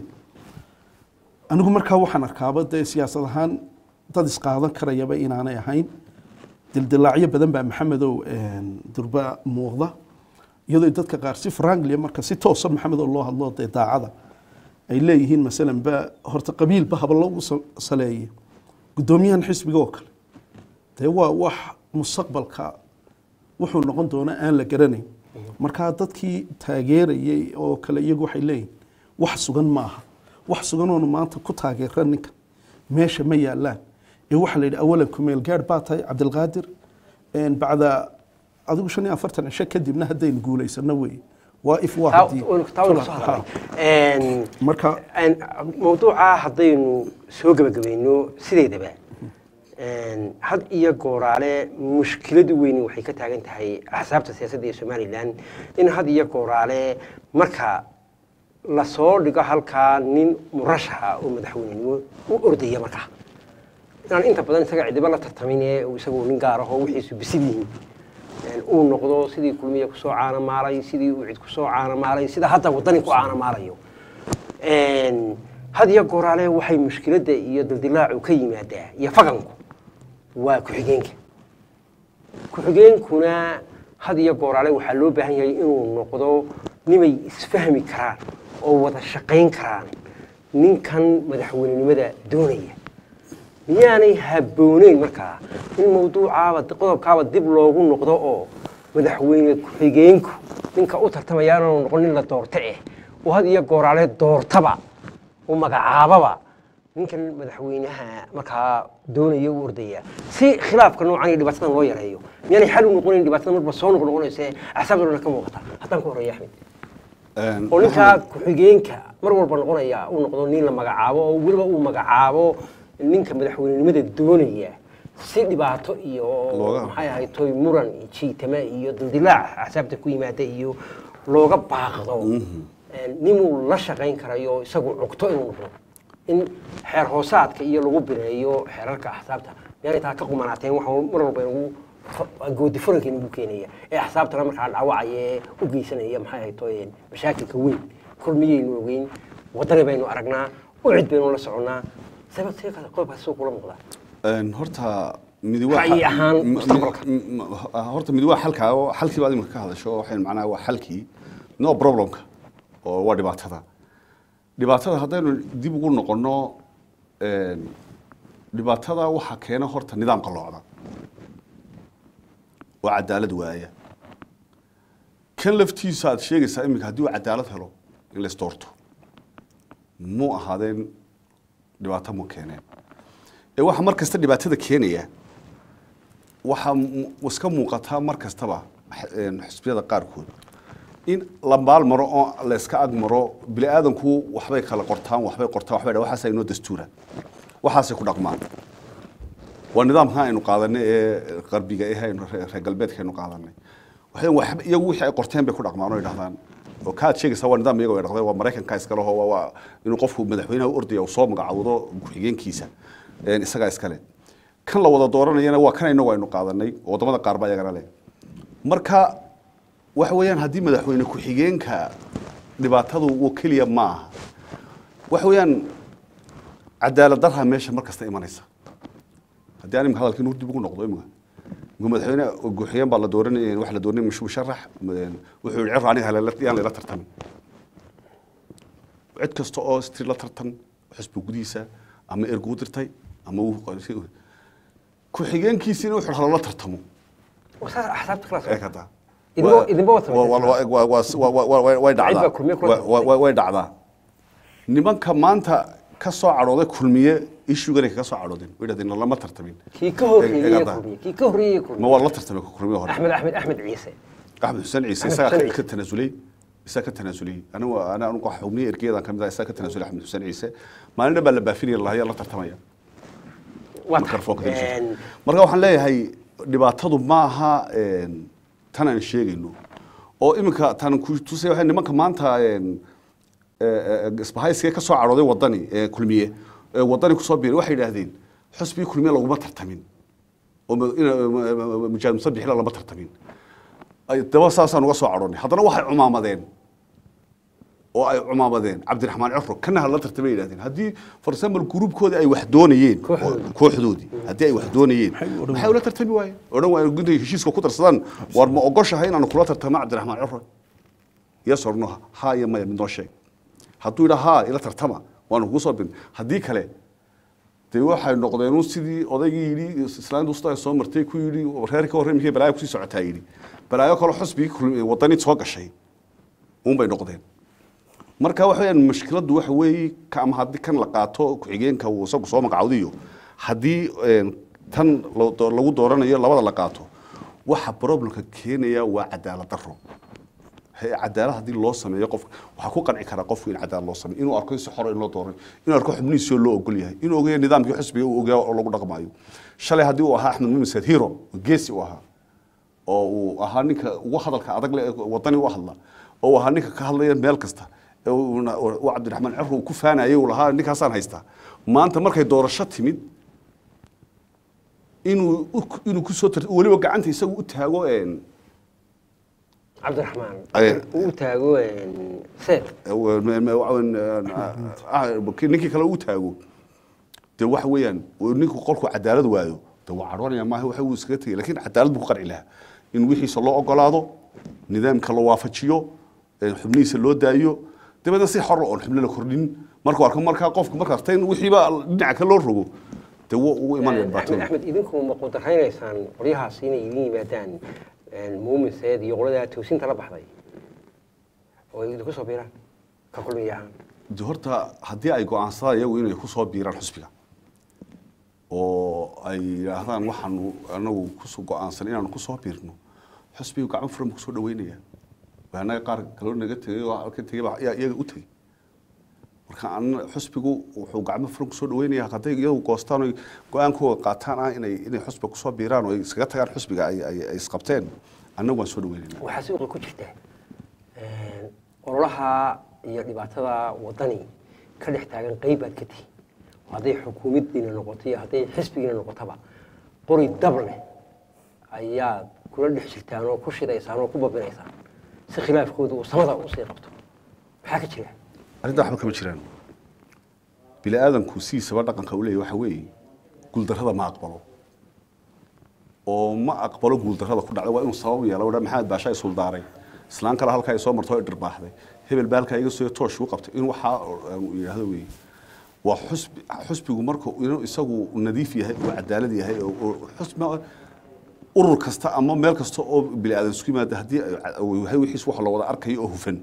anigu markaa waxaan arkaaba dee siyaasad ahaan dad isqaadan karayaba inaanay ahayn dildilaacyo badan baa maxamedow een, durba muuqda iyadoo dadka qaar si franklia marka si toosa maxamedow loo hadlo dee daacada ay leeyihiin masalan ba horta qabiilba haba lagu sa- saleeye guddoomiyahan xisbiga oo kale dee waa wax mustaqbalka wuxuu noqon doona aan la garanayn markaa dadkii taageerayay oo kale iyagu waxay leeyihin wax sugan maaha wax suganoonu maanta ku taageera ninka meesha ma yaalaan ee waxaa la yidhi awalan kumeel gaadh baa tahay cabdilqaadir een, bacda adigu shan iyo afartan cisho kadibna haddaynu guulaysano weeye waa if waa taa haddii taa waynu kasoo hadalnay Een, marka een, mawduuca haddaynu soo gebagabayno sideedaba een, had iyo gooraale mushkiladu weyni waxay ka taagan tahay axsaabta siyaasadda ee somalilan in had iyo gooraale marka lasoo dhigo halkaa nin murashaxa oo madaxweynenimo u ordaya markaa inaan inta badan isaga cidiba la tartamin ee uu isagu nin gaar ahoo wixiisu bisid yihiin Een, uu noqdo sidii kulmiye kusoo caanamaalay sidii uu cid kusoo caanamaalay sida hadda wadani ku caanamaalayo Een, had iyo gooraale waxay mushkiladda iyo dildilaacu ka yimaadaa iyo faganku waa ku-xigeenka ku-xigeenkuna had iyo gooraale waxaa loo baahan yahay inuu noqdo nimay isfahmi karaan oo wada shaqayn karaan ninkan madaxweynenimada doonaya miyaanay habbooneyn markaa in mawduucaaba qodobkaaba dib loogu noqdo oo madaxweyne ku-xigeenku ninka u tartamaya inaanu noqon nin la doorto eh oo had iyo gooraale doortaba u magacaababa ninkan madaxweynaha markaa doonaya u ordaya si khilaafka noocan iyo dhibaatadan loo yareeyo miyaanay xal u noqonayn dhibaatada marba soo noq noqonaysa axsaabta dhan ka muuqata haddaan ku horeeya axmed Een, oo ninkaa ku-xigeenka mar walba noqonaya uu noqdo nin la magacaabo oo weliba uu magacaabo ninka madaxweynenimada doonaya si dhibaato iyo Looga- maxay ahayd toy muran iyo jiitame iyo dildilaac axsaabta ku yimaada iyo looga baaqdo Een, ninuu la shaqayn karayo isagu cugto inuu noqdo in xeer hoosaadka iyo lagu bireeyo xeerarka axsaabta miyaanay taa ka qumanaateen waxa mar walba inagu goodi furanka inagu keenaya ee axsaabtana markaa dhaawacaya ee u geysanaya maxay ahayd toy mashaakilka weyn kulmiyaynu ogeyn wadani baynu aragnaa ucid baynu la soconnaa sabab see kale qodobkaas soo kula muuqdaa Een, horta midi waa Ra'yi ahaan m- m- mustaqbalka. m- m- horta midi waa xalka oo xalkii baad imika ka hadasho waxay macnaha waa xalkii no problemka oo waa dhibaatada dhibaatada haddaynu dib ugu noqono een, dhibaatada waxaa keena horta nidaam qalloocda oo cadaalad waaya kan laftiisa aad sheegaysaa iminka haddii uu cadaalad helo in la isdoorto mu ahaadeen dhibaato mu keeneen ee waxaa mar kasta dhibaatada keenaya waxaa mu- iska muuqataa mar kastaba x- een, xisbiyada qaarkood in la maal maro oo la iska ag maro bini aadanku waxbay kala qortaan waxbay qortaan waxbay dha waxaasa inoo dastuura waxaasay ku dhaqmaan waa nidaamka aynu qaadanay ee qarbiga eh aynu reer reer galbeedka aynu qaadanay waxay waxba iyagu wixii ay qorteen bay ku dhaqmaan oo yidhahdaan oo kaad sheegaysaa waa nidaam iyago ay dhaqdeen waa maraykanka iskale oo waa- waa inuu qofku madaxweynaha u ordaya uu soo magacawdo ku-xigeenkiisa een isagaa iskale kan la wada dooranayana waa kan inagu aynu qaadanay oo waddamada qaar baa iyagana leh marka waxa weeyaan haddii madaxweyne ku-xigeenka dhibaatadu uu keliya ma aha waxa weeyaan cadaalad darha meesha mar kasta imanaysa haddii aan imika hadalkii nuur dib ugu noqdo imika imika madaxweyne guuxiyeen baa la dooranay waxa la dooranay mush- musharax een, wuxuu yihi cir aniga halela- yaan layla tartamin cid kasta oo stri la tartan xisbi gudihiisa ama ergu dirtay ama uu ku-xigeenkiisiina wuxuu halala tartamo saas axsaabta kala ee socota kada Idinba- idinba wad Wa- wa- wa- wa- wa- wa- wa- wa- way Cid baa dhacdaa kulmiye kula Wa- wa- wa- way dhacdaa nimanka maanta ka soo cadhooday kulmiye ishuganay kaga soo cadhoodeen way dhahdeen lama tartamin kii ka horreeyey Eegada. kulmiye kii ka horreeyey ma kulmiye waa la tartamay kulmiye hore axmed axmed axmed ciise axmed xuseen ciise Axmed isagaa Xuseen ka- Ciise. ka tanaasulay isaga ka tanaasulay anigu ana anigu xubniye ergeyadan kamid ah isaga ka tanaasulay axmed xuseen ciise maalin dhan baa la baafinaya lahayaa la tartamaya waa mikrofoonka tahay dibshiisa. Een, marka waxaan leeyahay dhibaatadu ma aha een, tan aan sheegayno oo iminka tan ku tusay waxay nimanka maanta een, ee, ee, isbahaysiga ka soo cadhooday wadani ee kulmiye ee wadani kusoo biiray waxay yidhaahdeen xusbii kulmiye laguma tartamin oo ma- ina- ma- ma- ma- mujaahid musabixila lama tartamin ay daba saasaan uga soo cadhoonay haddana waxay cumaamadeen oo ay cumaamadeen cabdiraxmaan cifro kana hala tartamay yidhahdeen haddii for example gruubkoodii ay wax doonayeen Kooxdoodii. oo- kooxdoodii haddii ay wax doonayeen Maxay u odhan maxay ula tartami waayeen odhan waa intay heshiiska ku darsadaan war ma ogoshahay inaanu kula tartamo cabdiraxmaan cifro yes or no ha iyo maya mid noo sheeg hadduu yidhaa ha ila tartama waanu kugu soo bin haddii kale dee waxay noqdeen un sidii odaygii yidhi islaanta usta ay soo martay ku yidhi reer ka horreymkii balaayo kusii socotaa yidhi balaayo kale xusbigii kulmi- wadani soo gashay un bay noqdeen marka waxa weeyaan mushkiladdu waxa weeye ka ama haddii kan la qaato ku-xigeenka uu isagu soo magacawdiyo haddii een, tan lo- do- lagu dooranayo labada la qaato waxa problemka keenaya waa cadaalad darro He- cadaalad haddii loo sameeyo qof waxaa ku qanci karaa qofku in cadaalad loo sameeyo inuu arko si xor in loo dooray inuu arko xubnihiisoo loo ogol yahay inuu ogayo nidaamkii xisbiga uu ogaa oo lagu dhaqmaayo shalay haddii uu ahaa axmed mumisaad hero oo geesi u ahaa oo uu ahaa ninka ugu hadalka adag leh ee wadani u hadla oo uu ahaa ninka ka hadlaya meel kasta ee uuna- uu cabdiraxmaan cifro uu ku faanayay uu lahaa ninkaasaan haystaa maanta markay doorasho timid inuu u- inuu kusoo tar weliba gacanta isagu u taago een, cabdiraxmaan Ee. uu taago een, seef ninkii kale u taago de waxa weeyaan ninku qolku cadaalad waayo de waa cadhoonaya maaha waxa uu iskaga tegay lakin cadaalad buu ku qanci lahaa in wixiisa loo ogolaado nidaamka la waafajiyo ee xubnihiisa loo daayo dabeedna si xor oon xubno la kordhin markuu arko markaa qofku marka arta in wixiiba dhinaca kale loo rogo de wuu ugu imanaya axmed dhibaatada axmed idinku ma qudaraynaysaan qolyahaas inay idin yimaadaan muumin seed iyo qolada toosinta la baxday oo idinku soo biiraan ka kulmiya ahaan de horta haddii ay go-aansadaan iyagu inay kusoo biiraan xusbiga oo ay yidhaahdaan waxaanu anagu kusoo go-aansan inaanu kusoo biirno xusbigu gacmo furan buu kusoo dhaweynaya annaga qaar kaloo naga tegay oo halka tegay baa ayaa iyaga u tegey marka an xusbigu wuxuu gacmo furan kusoo dhaweynaya hadday iyagu goostaan oy go-aankooda qaataan ah inay inay xusbiga kusoo biiraan oo ay iskaga tagaan xusbiga ay ay ay isqabteen annagu waan soo dhaweynayna waxaa suuqa ku jirta ololaha iyo dhibaatada wadani ka dhex taagan qeyb baad ka tihi hadday xukuumaddiina noqoto iyo hadday xisbigiina noqotaba qori dab leh ayaad kula dhex jirtaan oo ku shidaysaan oo ku babinaysaan si khilaafkooda uu samada usii qabto maxaa ka jira arrintaa waxba kama jiraan bini aadanku sidiisaba dhaqanka u leeyahy waxa weeye guuldarrada ma aqbalo oo ma aqbalo guuldarrada ku dhacda waa inuu sabab yeelo dha maxamed baasha ay suldaaray islaan kale halkaa ay soo marto ay dhirbaaxday hebel baa halkaa iga soo toosh u qabtay in waxaa uu yidhaahdo weeye waa xusbi xusbigu marka inuu isagu nadiif yahay oo cadaalad yahay oo oo xusbi urur kasta ama meel kasta oo bini aadan isku yimaada haddii ay yahay wixiis wax la wada arkayo oo hufan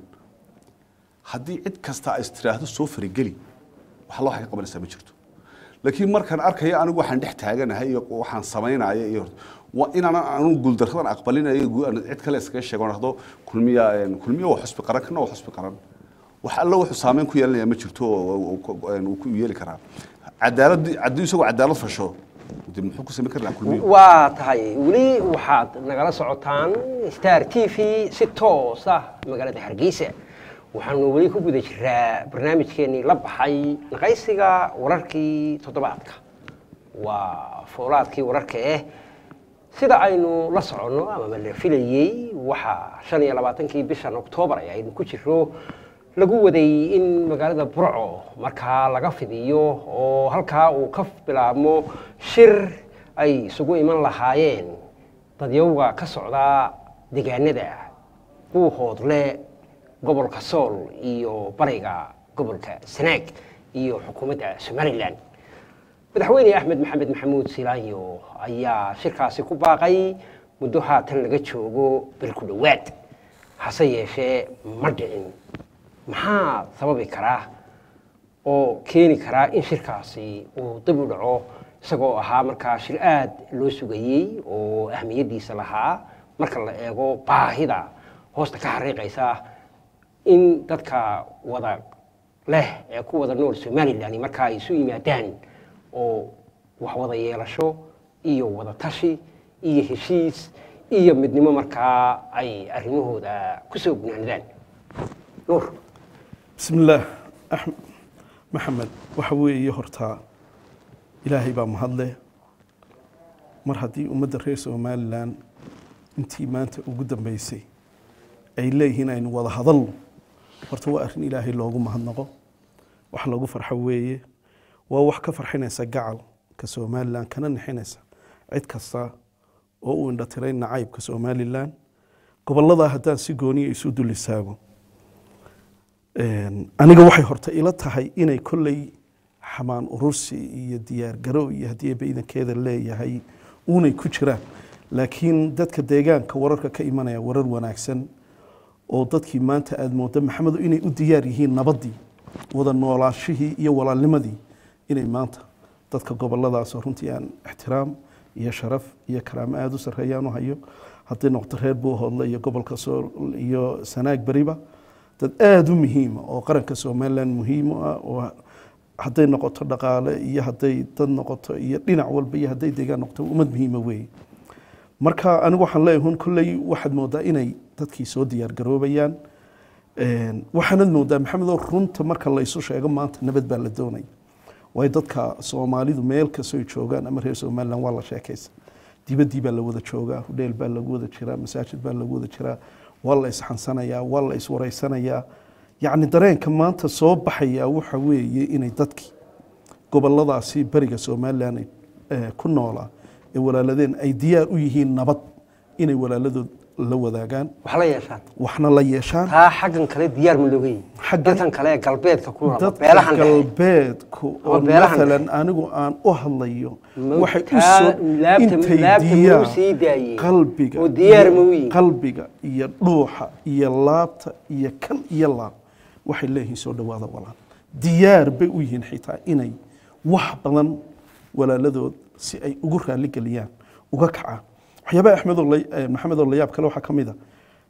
haddii cid kasta ay istiraahdo soo farigeli wax alla waxay ka qabanaysaa ma jirto laakiin markaan arkayo anigu waxaan dhex taaganahay iyo waxaan samaynaya iyo waa inaan anu guuldarradan aqbalinayo gu- aan cid kale iskaga sheego aan dhahdo kulmiya een, kulmiya waa xusbi qaran kana waa xusbi qaran wax alla wuxuu saameyn ku yeelanaya ma jirto oo uu ku- een, uu ku yeeli karaa cadaalad haddii isagoo cadaalad fasho dee muxuu ku samayn kari lahaa kulmiya waa tahay weli waxaad nagala socotaan star t v si toos ah magaalada hargeysa waxaanu weli ku guda jiraa barnaamijkeenii la baxay naqaysiga wararkii toddobaadka waa foolaadkii wararka ah sida aynu la soconno amaba la filayey waxaa shan iyo labaatankii bishan oktoobar ee aynu ku jiro lagu waday in magaalada burco markaa laga fidiyo oo halkaa uu ka bilaabmo shir ay isugu iman lahaayeen dadyowga ka socda deegaanada buuhoodle gobolka sool iyo bariga gobolka sanaag iyo xukuumadda somalilan madaxweyne axmed maxamed maxamuud silaanyo ayaa shirkaasi ku baaqay muddo haatan laga joogo bil ku dhowaad hase yeeshee ma dhicin maxaa sababi karaa oo keeni karaa in shirkaasi uu dib u dhaco isagoo ahaa markaa shir aad loo sugayey oo ahmiyaddiisa lahaa marka la eego baahida hoosta ka xariiqaysa in dadka wada leh ee ku wada nool somalilan markaa ay isu yimaadaan oo wax wada yeelasho iyo wada tashi iyo heshiis iyo midnimo markaa ay arrimahooda ku soo gunaanadaan nuur بسم الله أحمد محمد وحوي يهرتا إلهي بام هذله مر هدي أمد الرئيس ومالان انتي ما أنت وقدم بيسي أي لي هنا إن وضع هذل ورتوا أرن إلهي لوغو مهنغو وح لوغو فرحوية ووح كفرحين يسجعل كسومالان كان نحينيسا عيد كسا oo indha tirayn nacaybka somalilan gobolada haddaan si gooniya isu dul istaago aniga waxay horta ila tahay inay kolley xamaan urursi iyo diyaar garow iyo haddii baydankeeda leeyahay uunay ku jiraan laakiin dadka deegaanka wararka ka imanaya warar wanaagsan oo dadkii maanta aada mooda maxamedo inay u diyaar yihiin nabaddii wada noolaashihii iyo walaalnimadii inay maanta dadka goboladaas runtii aan ixtiraam iyo sharaf iyo karaamo aada u sarreeyaan u hayo haddii noqoto reer buuhoodle iyo gobolka sool iyo sanaag beriba dad aada u muhiima oo qaranka somalilan muhiim u ah oo hadday noqoto dhaqaale iyo hadday dad noqoto iyo dhinac walba iyo hadday deegaan noqoto ummad muhiima weeye marka anigu waxaan leeyahay hun kolley waxaad moodaa inay dadkii soo diyaar garoobayaan waxaanad moodaa maxamedo runta marka la isu sheego maanta nabad baa la doonaya waayo dadka soomaalidu meel kastoo joogaan ama reer somalilan waa la sheekaysa dibaddii baa la wada joogaa hudheel baa lagu wada jiraa masaajid baa lagu wada jiraa waa la isxansanayaa waa la iswaraysanayaa yacni dareenka maanta soo baxaya waxa weeye inay dadkii goboladaasi beriga somalilan ay ku noolaa ee walaaladeen ay diyaar u yihiin nabad inay walaaladood la wadaagaan wax la yeeshaan waxna la yeeshaan taa xaggan kale diyaar ma looga yihin Xaggan- dadkan kale ee galbeedka ku nool ama dadka beelahan dhexe galbeedku oo Ama beelahan maalan anigu aan u hadlayo Ma- waxay u taa soo laabta- intay laabta ma u diyaar sii daayeen? qalbiga oo diyaar iyo- ma u yihiin? qalbiga iyo dhuuxa iyo laabta iyo kal iyo laab waxay leeyihiin soo dhawaada walaal diyaar bay u yihiin xitaa inay wax badan walaaladood si ay ugu raali geliyaan uga kacaan waxyaabaha axmedoo la- eh, maxamedoo layaab kale waxaa ka mid a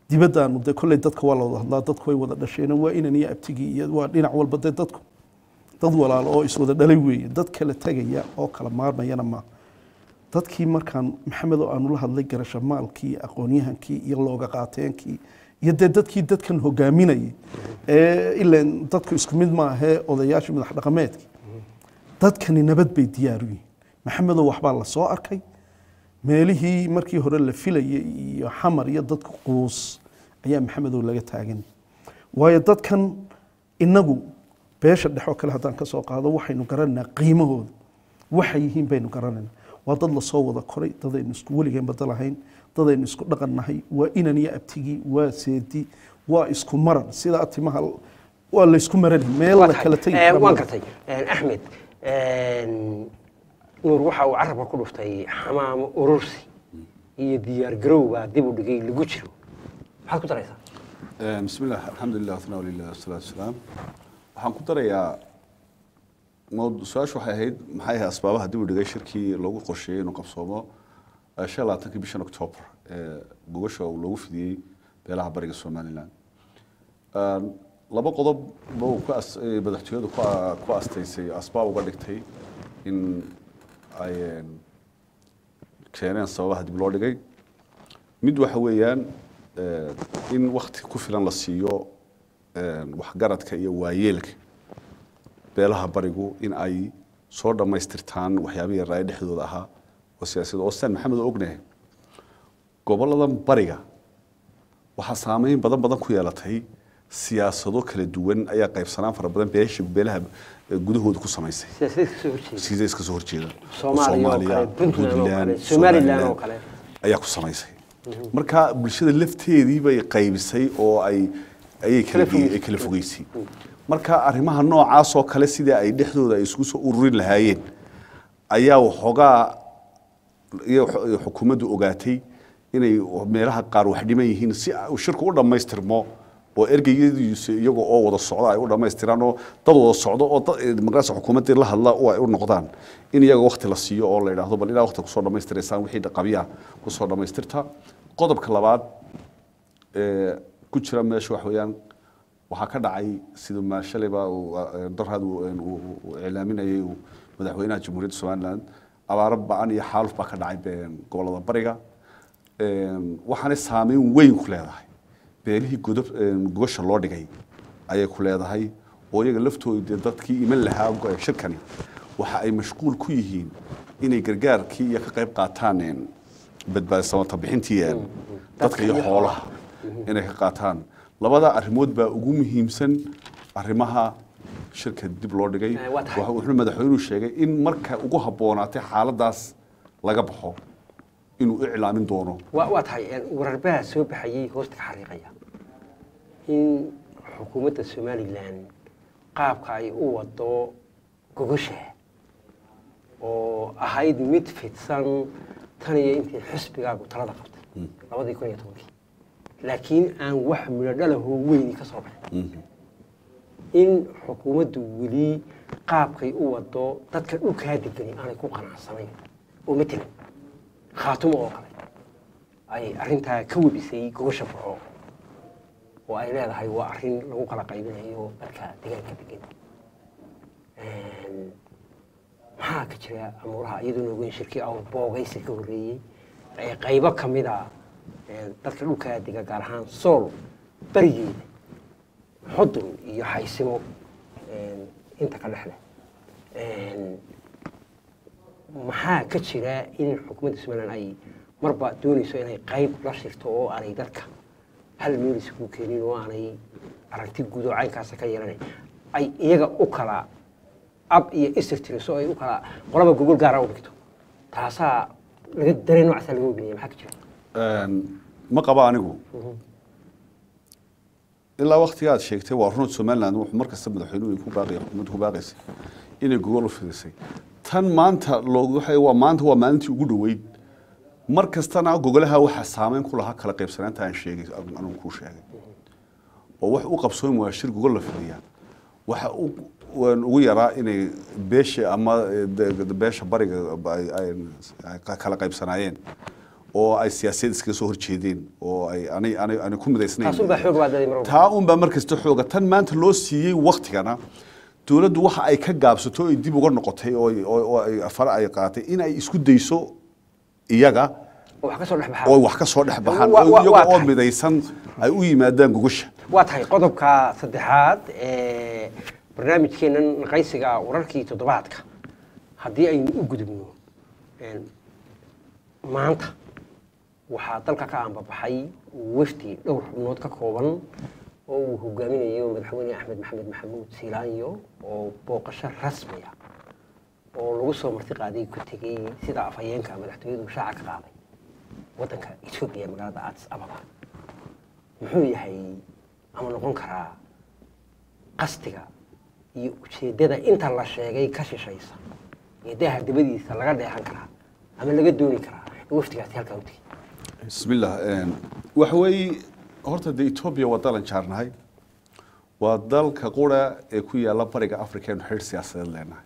dibaddaanu dee kolley dadka waa la wada hadlaa dadku way wada dhasheen waa inan iyo abtigii iyo waa dhinac walba dee dadku dad walaalo oo iswada dhalay weeye dad kala tegaya oo kala maarmayana maaha dadkii markaan maxamed oo aanu la hadlay garasho maalkii aqoonyahankii iyo looga qaateenkii iyo dee dadkii dadkan hogaaminayay ee ilan dadku isku mid maahee odayaashii madax dhaqameedkii dadkani nabad bay diyaar u yihiin maxamedoo waxbaa la soo arkay meelihii markii hore la filayay iyo xamar iyo dadka quus ayaa maxamedow laga taagan waayo dadkan inagu beesha dhexoo kale haddaan ka soo qaado waxaynu garanaynaa qiimahooda waxay yihiin baynu garanaynaa waa dad lasoo wada koray dadaynu isku weligeen badalahayn dadaynu isku dhaqan nahay waa inan iyo abtigii waa seedi waa isku maran sidaa timaha waa laysku maran meel la kala tegi kara waan ma- gartay axmed nuur waxa uu carabka ku dhuftay xamaamo urursi iyo diyaar garowbaa dib u dhigay lagu jiro maxaad ku daraysaa بسم الله الحمد لله والثناء لله والصلاة والسلام waxaan ku darayaa mowd- su-aashu waxay ahayd maxay ahayd asbaabaha dib u dhigay shirkii loogu qorsheeyey inuu qabsoomo eh, shan iyo labaatankii bishan octoobar ee gogasha uu loogu fidiyey beelaha bariga somalilan Een, laba qodob ba uu ku as- eh, madaxtooyadu ku a- ku astaysay asbaab uga dhigtay in ay een, keeneen sababaha dib loo dhigay mid waxa weeyaan eh, in wakti ku filan la siiyo eh, waxgaradka iyo waayeelka beelaha barigu in ay soo dhammaystirtaan waxyaabihii yaraaye dhexdooda ahaa oo siyaasadda oo sidaan maxamed oo ognahay goboladan bariga waxaa saameyn badan badan ku yeelatay siyaasado kala duwan ayaa qaybsanaan fara badan beesha beelaha eh, gudahooda ku samaysay siyaasadda kasoo horjeeda sida iska soo horjeeda Soomaaliya oo kale, Puntland oo kale, Somaliland oo kale. ayaa ku samaysay marka bulshada lafteedii bay qaybisay oo ay ayay kala Kala fogeysay. ay kala fogeysay marka arrimaha noocaas oo kale sidii ay dhexdooda ay isugu soo ururin lahaayeen ayaa waxoogaa iyo xu- xukuumaddu ogaatay inay meelaha qaar wax dhiman yihiin si uu shirku u dhammaystirmo oo ergeyadiisu iyaga oo wada socda ay u dhammaystiraan oo dad wada socdo oo dad magaasa xukuumaddii la hadla oo ay u noqdaan in iyaga waqti la siiyo oo la yidhaahdo bal ilaa waqti kusoo dhammaystiraysaan wixii qabya kusoo dhammaystirta qodobka labaad ee ku jira meesha wax weeyaan waxaa ka dhacay sida ma shalayba uu, eh, darhad uu een, uu- uu iclaaminayay uu madaxweynaha jamhuuriyadda somaliland abaaro ba-an iyo xaaluf baa ka dhacay be- gobolada bariga Een, waxaanay saameyn weyn ku leedahay beelihii godob een, gogosha loo dhigay ayay ku leedahay oo iyaga laftooda dee dadkii iman lahaa go- shirkani waxa ay mashquul ku yihiin inay gargaarkii iyo ka qayb qaataan een, badbaadsamata bixintii een, dadka iyo iyo xoolaha inay ka qaataan labada arrimood baa ugu muhiimsan arrimaha shirka dib loo dhigay Eh, waa tahay. Waxa- wuxuu madaxweynuhu sheegay in marka ugu habboonaatay xaaladaas laga baxo inuu iclaamin doono waa waa tahay een, wararbaha soo baxayay hoosta ka xariiqaya in xukuumadda somalilan qaabka ay u wado gogosha oo ahayd mid fidsan tan iyo intii xisbigaagu talada qabtay labadii kun iyo tobankii laakiin aan wax midho dhalahoo weyni ka soo baxay in xukuumaddu weli qaabkay u wado dadka dhulkaa degani aanay ku qanacsanayn oo matalan khaatumo oo kale ay arrintaa ka webisay gogosha furco oo ay leedahay waa arrin lagu kala qaybinayo dadka deegaanka degan Een, maxaa ka jira amuuraha iyadoo noogeyn shirkii awr boogaysi ka horreeyey ee qaybo ka mid a een, dadka dhulkaa dega gaar ahaan sool barigeeda xudun iyo xaysimo een, inta ka dhexleh Een, maxaa ka jira in xukuumadda somalilan ay marba doonayso inay qayb la shirto oo aanay dadka hal meel isugu keenin oo aanay aragti guud oo caynkaasa ka yeelanayn ay iyaga u kala ab iyo isir tiriso ay u kala qolaba gogol gaara u dhigto taasaa laga dareen noocaasa laga oginaya maxaa ka jira Een, ma qaba anigu ilaa waktiga aad sheegtay waa runad somaliland wuxuu mar kasta madaxweynuhu ku baaqay xukuumaddu ku baaqaysay inay gogol u fidisay tan maanta loogu waxay waa maanta waa maalintii ugu dhoweyd mar kastana gogolaha waxaa saameyn ku lahaa kala qaybsanaanta aan sheegay anigu kuu sheegay oo wax u qabsoon waa shir gogol la fidiyaa waxa u waan ugu yaraa inay beesha ama eh, de- de- beesha bariga ay- ay- ay kala qaybsanaayeen oo ay siyaasadeed iskaga soo horjeedeen oo ay aanay aanay aanay ku midaysnayn taas unbaa xoog baadaday mar walba taa unbaa markasta xooga tan maanta loo siiyey waktigana dowladdu waxa ay ka gaabsato ay dib uga noqotay oo ay- oo oo ay fara ay qaatay in ay isku dayso iyaga oo wax ka soo dhex baxaa oo ay wax ka soo dhex baxaan Wa- oo wa- waa iyaga oo tahay. midaysan ay u yimaadaan gogosha waa tahay qodobka saddexaad ee barnaamijkeennan naqaysiga wararkii toddobaadka haddii aynu u gudubno een, maanta waxaa dalka ka aanbabaxay wafdi dhowr xubnood ka kooban oo uu hogaaminayo madaxweyne axmed maxamed maxamuud siilaanyo oo booqasho rasmiya oo lagu soo marti qaaday ku tegey sida afhayeenka madaxtooyadu shaaca ka qaaday waddanka etoobiya magaalada addis ababa muxuu yahay ama noqon karaa qastiga iyo ujeeddada inta la sheegay ka shishaysa iyo daaha dabadiisa laga dheehan karaa ama laga dooni karaa in waftigaasi halkaa u tegey bismillah een, waxa weeye horta dee etoobiya waa dalan jaarnahay waa dalka qura ee ku yaalla bariga africa aynu xidhiir siyaasadeed leenahay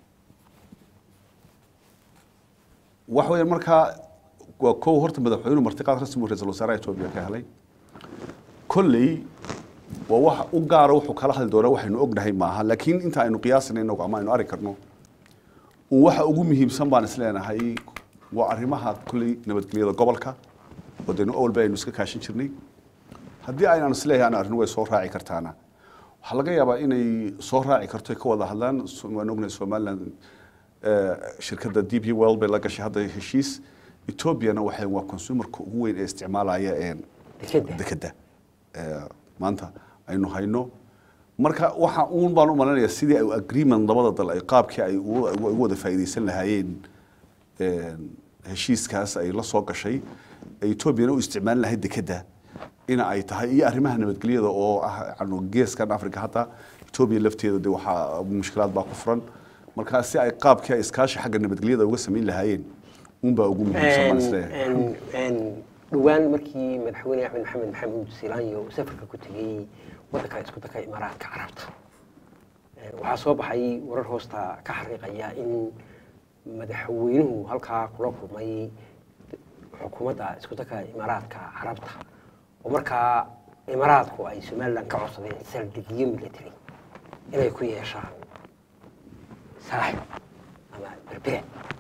waxa weeye markaa waa kow horta madaxweynuhu martiqaad rasmi uu ra-iisul wasaaraha etoobiya ka helay kolley waa wax u gaara wuxuu kala hadli doonaa waxaynu ognahay maaha laakiin inta aynu qiyaasina inagu ama aynu arki karno un waxa ugu muhiimsan baan isleenahay waa arrimaha kolley nabadgelyada gobolka oo dee awalba aynu iska kaashin jirnay haddii aynaan isleeyahay aan arrin way soo raaci kartaana waxaa laga yaabaa inay soo raaci karto ay ka wada hadlaan So- waan ognahay somaliland eh, shirkadda d p well bay la gashay hadda heshiis ethoobiana waxay waa consumerka ugu weyn ee isticmaalaya een Dekedda. dekedda Eh, maanta aynu hayno marka waxa uun baan u malaynayaa sidii ay agreement labada dal ay qaabkii ay ugu ay ugu wada faa'iidaysan lahaayeen een, heshiiskaas ay la soo gashay ay etoobiyana u isticmaalin lahayd dekedda ina ay tahay iyo arrimaha nabadgelyada oo ah yacni geeskan africa hadda etoobiya lafteeda de waxaa mushkilaad baa ku furan marka si ay qaabkii ay iskaashi xagga nabadgelyada uga samayn lahaayeen uunbaa ugu muhiimsan baan isleeyahay Een- een dhowaan markii madaxweyne axmed maxamed maxamuud siilaanyo uu safarka ku tegey waddanka isku daka imaaraadka carabta Een, waxaa soo baxay warar hoosta ka xariiqaya in madaxweynuhu halkaa kula kulmay xukuumadda isku daka imaaraadka carabta oo markaa imaaraadku ay somalilan ka codsadeen saldhigyo military inay ku yeeshaan saaxib ama berbere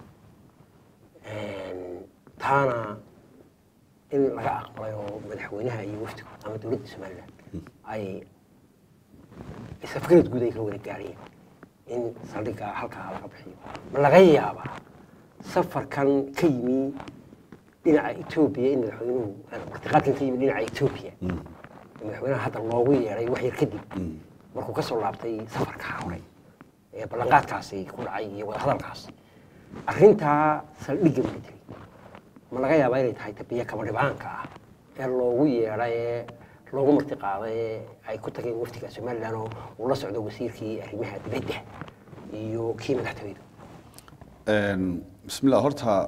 Een, taana in laga aqbalay oo madaxweynaha iyo wafdigu ama dowladda somalilan ay isafgarad guud ay ka wada gaareen in saldhigga halkaa laga bixiyo ma laga yaabaa safarkan ka yimi dhinaca etoobiya in madaxweynuhu martiqaadkan ka yimi dhinaca etoobiya in madaxweynaha hadda loogu yeeray wax yar kadib markuu ka soo laabtay safarka hore ee ballanqaadkaasi ku dhacay iyo wadahadalkaas arrintaa saldhigga military ma laga yaabaa inay tahay tabiya kaba dhibaanka ah ee loogu yeedhay ee loogu marti qaaday ee ay ku tageen wafdiga somalilan oo uu la socdo wasiirkii arrimaha dibadda iyo kii madaxtooyadu Een, bismillah horta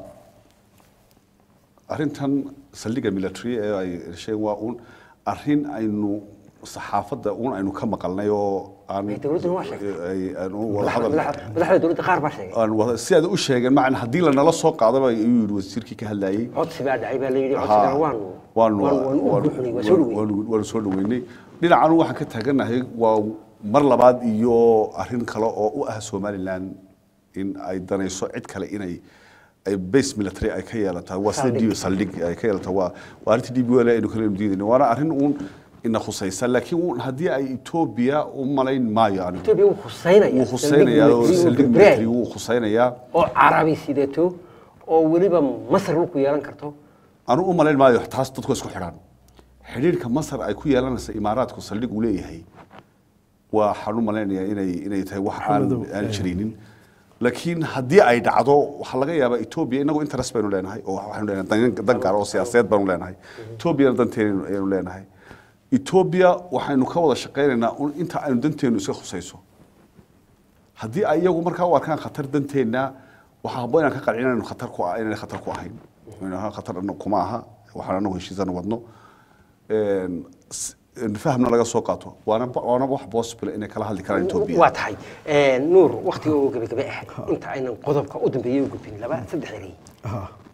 arrintan saldhigga military ee ay sheegeen waa uun arrin aynu saxaafadda uun aynu ka maqalnay oo aan Ay, dowladduna waa sheegtay. ay- aanu wada madaxda hadal madaxda- madaxda dowladda qaar baa sheegay aan wada si aad u sheegeen macna haddii lanala soo qaadaba ayuu yidhi wasiirkii ka hadlayay codsi baa dhacay baa la yidhi Haa, codsigana waanu waanu waanu u buuxinay waa soo dhaweyn waanu waanu soo dhaweynay dhinacan waxaan ka taaganahay waa mar labaad iyo arrin kale oo u ah somaliland in ay danayso cid kale inay ay base military ay ka yeelataa waa sida Saldhig. d saldhig ay ka yeelataa waa waa arrinta d b l aynu kale diidayna waana arrin uun ina khusaysa laakiin uun haddii ay etoobiya u malayn maayo anigu etoobiya wuu huseynaya wuu khusaynayaa oo saldhig military oo wuu khusaynayaa carabi sidato oo weliba masar dhulku yeelan karto anu u malayn maayo taas dadku isku xidhaan xidhiirka masar ay ku yeelanaysa imaaraadku saldhig uu leeyahay waxaan u malaynayaa inay inay tahay wax aan Maxamedow, aan eh. jirinin laakiin haddii ay dhacdo waxaa laga yaabaa etoobiya inagu interest baynu leenahay oo waxaynu leenahay dan- dan gaar oo siyaasadeed baynu leenahay etoobiyana danteenu ayaynu leenahay etoobiya waxaynu ka wada shaqaynaynaa un inta aynu danteenu iska khusayso haddii ay iyagu markaa u arkaan khatar danteenna waxaa habboon inaan ka qancin inaynu khatar ku ah- inayna khatar ku ahayn inaynu ahaan khatar anagu kuma aha waxaan anagu heshiisana wadno Een, s- een fahamna laga soo qaato waana waana wax possible inay kala hadli karaan etoobiya waa tahay nuur waktiga oo gebagabe ah inta aynan qodobka u dambeeyey u gudbin laba saddex erey ها maxaad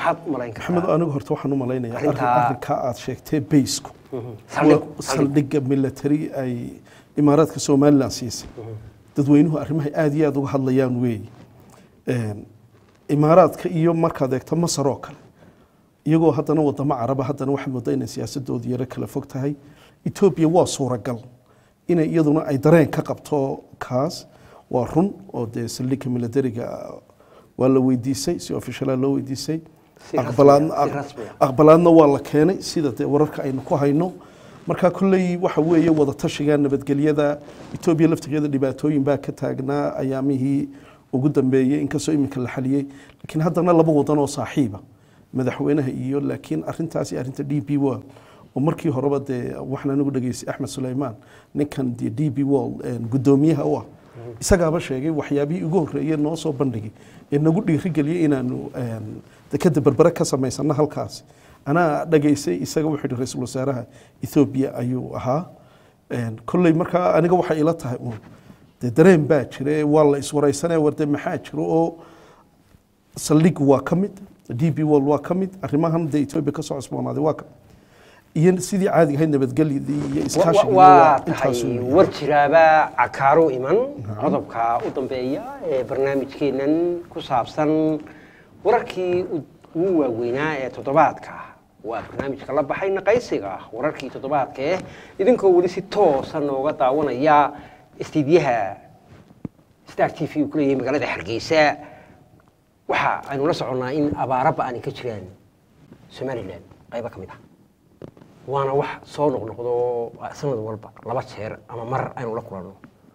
maxaad u malayn maxamed kartaa anigu horta waxaan u malaynayaa arrin- Arrintaa- arrinkaa aad sheegtay baysku Saldhig, waa saldhig. saldhigga military ay imaaraadka somalilan siisay dadweynuhu arrimahay aad iyo aad uga hadlayaan weeye Een, imaaraadka iyo markaad eegto masar oo kale iyagoo haddana wadamo caraba haddana waxaad moodaa inay siyaasadoodu yaro kala fog tahay etoobiya waa suuragal inay iyaduna ay dareen ka qabto kaas waa run oo dee saldhigga militariga waa la weydiisay si ofishalaa loo weydiisay Si rasmi ah, aqbalaadna si rasmi ah. aqbalaadna waa la keenay sida dee wararka aynu ku hayno marka kolley waxa weeye wada tashiga nabadgelyada etoobiya laftigeeda dhibaatooyin baa ka taagnaa ayaamihii ugu dambeeyey inkastoo iminka la xaliyey laakiin haddana laba wadan oo saaxiiba madaxweynaha iyo laakiin arintaasi arinta d b wall oo markii horeba dee waxaan anigu dhageystay axmed suleymaan ninkan dee d b wall guddoomiyaha u ah isagaaba sheegay waxyaabihii ugu horreeyey noo soo bandhigay ee nagu dhiirigeliyey inaanu een, dekada berbere ka samaysano halkaasi anaa dhageysay isaga wuxuu yihi ra-iisul wasaaraha ethoobiya ayuu ahaa Een, kolley markaa aniga waxay ila tahay uun dee dareen baa jira waa la iswareysanaya warde maxaa jiro oo saldhig waa ka mid d b wall waa ka mid arrimahan dee etoobiya ka soo cusboonaaday waa ka iyo sidii caadiga ahayd nabadgelyadii iyo iskaashigii waa intaasu tahay weeye. war jiraaba cakaaro iman qodobka u dambeeya ee barnaamijkeennan ku saabsan wararkii u- ugu waaweynaa ee toddobaadka waa barnaamijka la baxay naqaysiga wararkii toddobaadka eh idinkoo weli si toosa nooga daawanaya istiidyaha star t v uu ku leeyahay magaalada hargeysa waxa aynu la soconnaa in abaaro ba-ani ka jiraan somalilan qaybo ka mid ah waana wax soo noqnoqdo sanad walba laba jeer ama mar aynu la kulanno